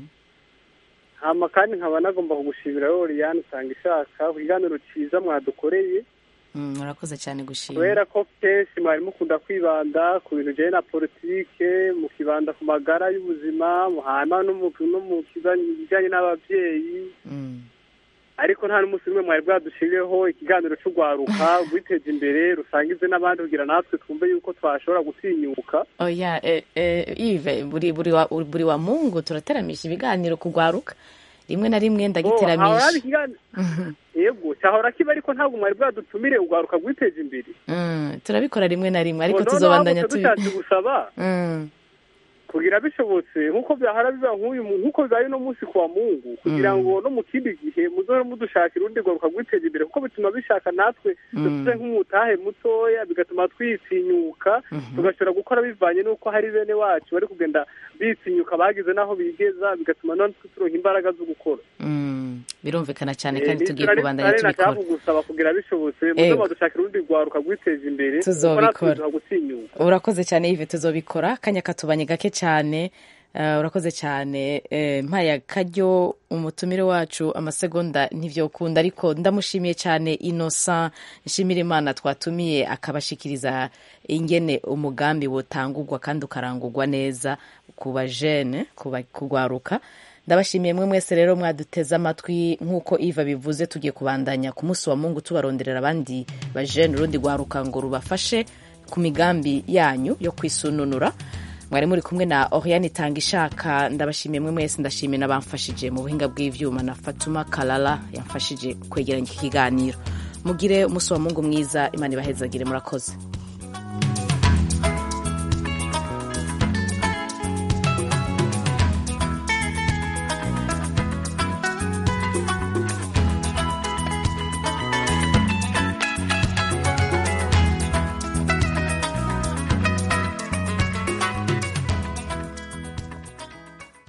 hama kandi nkaba nagomba kugushimira Loriane usanga ishaka ku kiganiro cyiza mwadukoreye Mm, murakoze cyane gushima kubera ko kenshi mwari mukunda kwibanda ku bintu bijyanye na politike mukibanda ku magara y'ubuzima hama no mu no mu kijyanye n'ababyeyi ariko nta n'umunsi umwe mwari bwadushirireho ikiganiro cy'urwaruka rwiteza imbere rusangize n'abandi kugira natwe twumve yuko twashobora gutinyuka oya eh, eh, Yves buri buri wa, buri wa mungu turateramisha ibiganiro kugwaruka rimwe na rimwe Oh, hahora haba ndagiteramisha ikiganiro yego cyahora kiba ariko ntabwo mwari bwadutumire urwaruka rwiteza imbere Mm, turabikora rimwe na rimwe ariko Ngo noneho tuzobandanya ahubwo tubi dushatse gusaba Mm, kugira bishobotse nk'uko byahora biba nk'uyu mu- nk'uko bibaye uno munsi kwa mungu kugira Mm. ngo no mu kindi gihe muzohore mudushakira urundi rwaruka rwiteza imbere kuko bituma bishaka natwe Mm. dufite nk'umutahe mutoya bigatuma twitinyuka tugashobora gukora bivanye n'uko hari bene wacu bari kugenda bitinyuka bagize n'aho bigeza bigatuma natwe turonka imbaraga zo gukora mm, birumvikana cyane Eh, kandi ni tugiye turari- kubandanya turari tubikora nashaka kugusaba kugira bishobotse muze Ego. badushakira urundi rwaruka rwiteza imbere kuko Tuzobikora. natwe tuza gutinyuka urakoze cyane Yves tuzobikora akanya katubanye gake cyane Eh, urakoze cyane Eh, mpaye akaryo umutumire wacu amasegonda ntivyokunda ariko ndamushimiye cyane innocent nshimira imana twatumiye akabashikiriza ingene umugambi wotangurwa kandi ukarangurwa neza ku bajene ku ba- kugwaruka ndabashimiye mwe mwese rero mwaduteze amatwi nk'uko iva bivuze tugiye kubandanya ku munsi wa mungu tubaronderera abandi bajene urundi rwaruka ngo rubafashe ku migambi yanyu yo kwisununura mwari muri kumwe na oriane itanga ishaka ndabashimiye mwe mwese ndashimiye n'abamfashije mu buhinga bw'ivyuma na fatuma kalala yamfashije kwegeranya iki kiganiro mugire umunsi wa mungu mwiza imana ibahezagire murakoze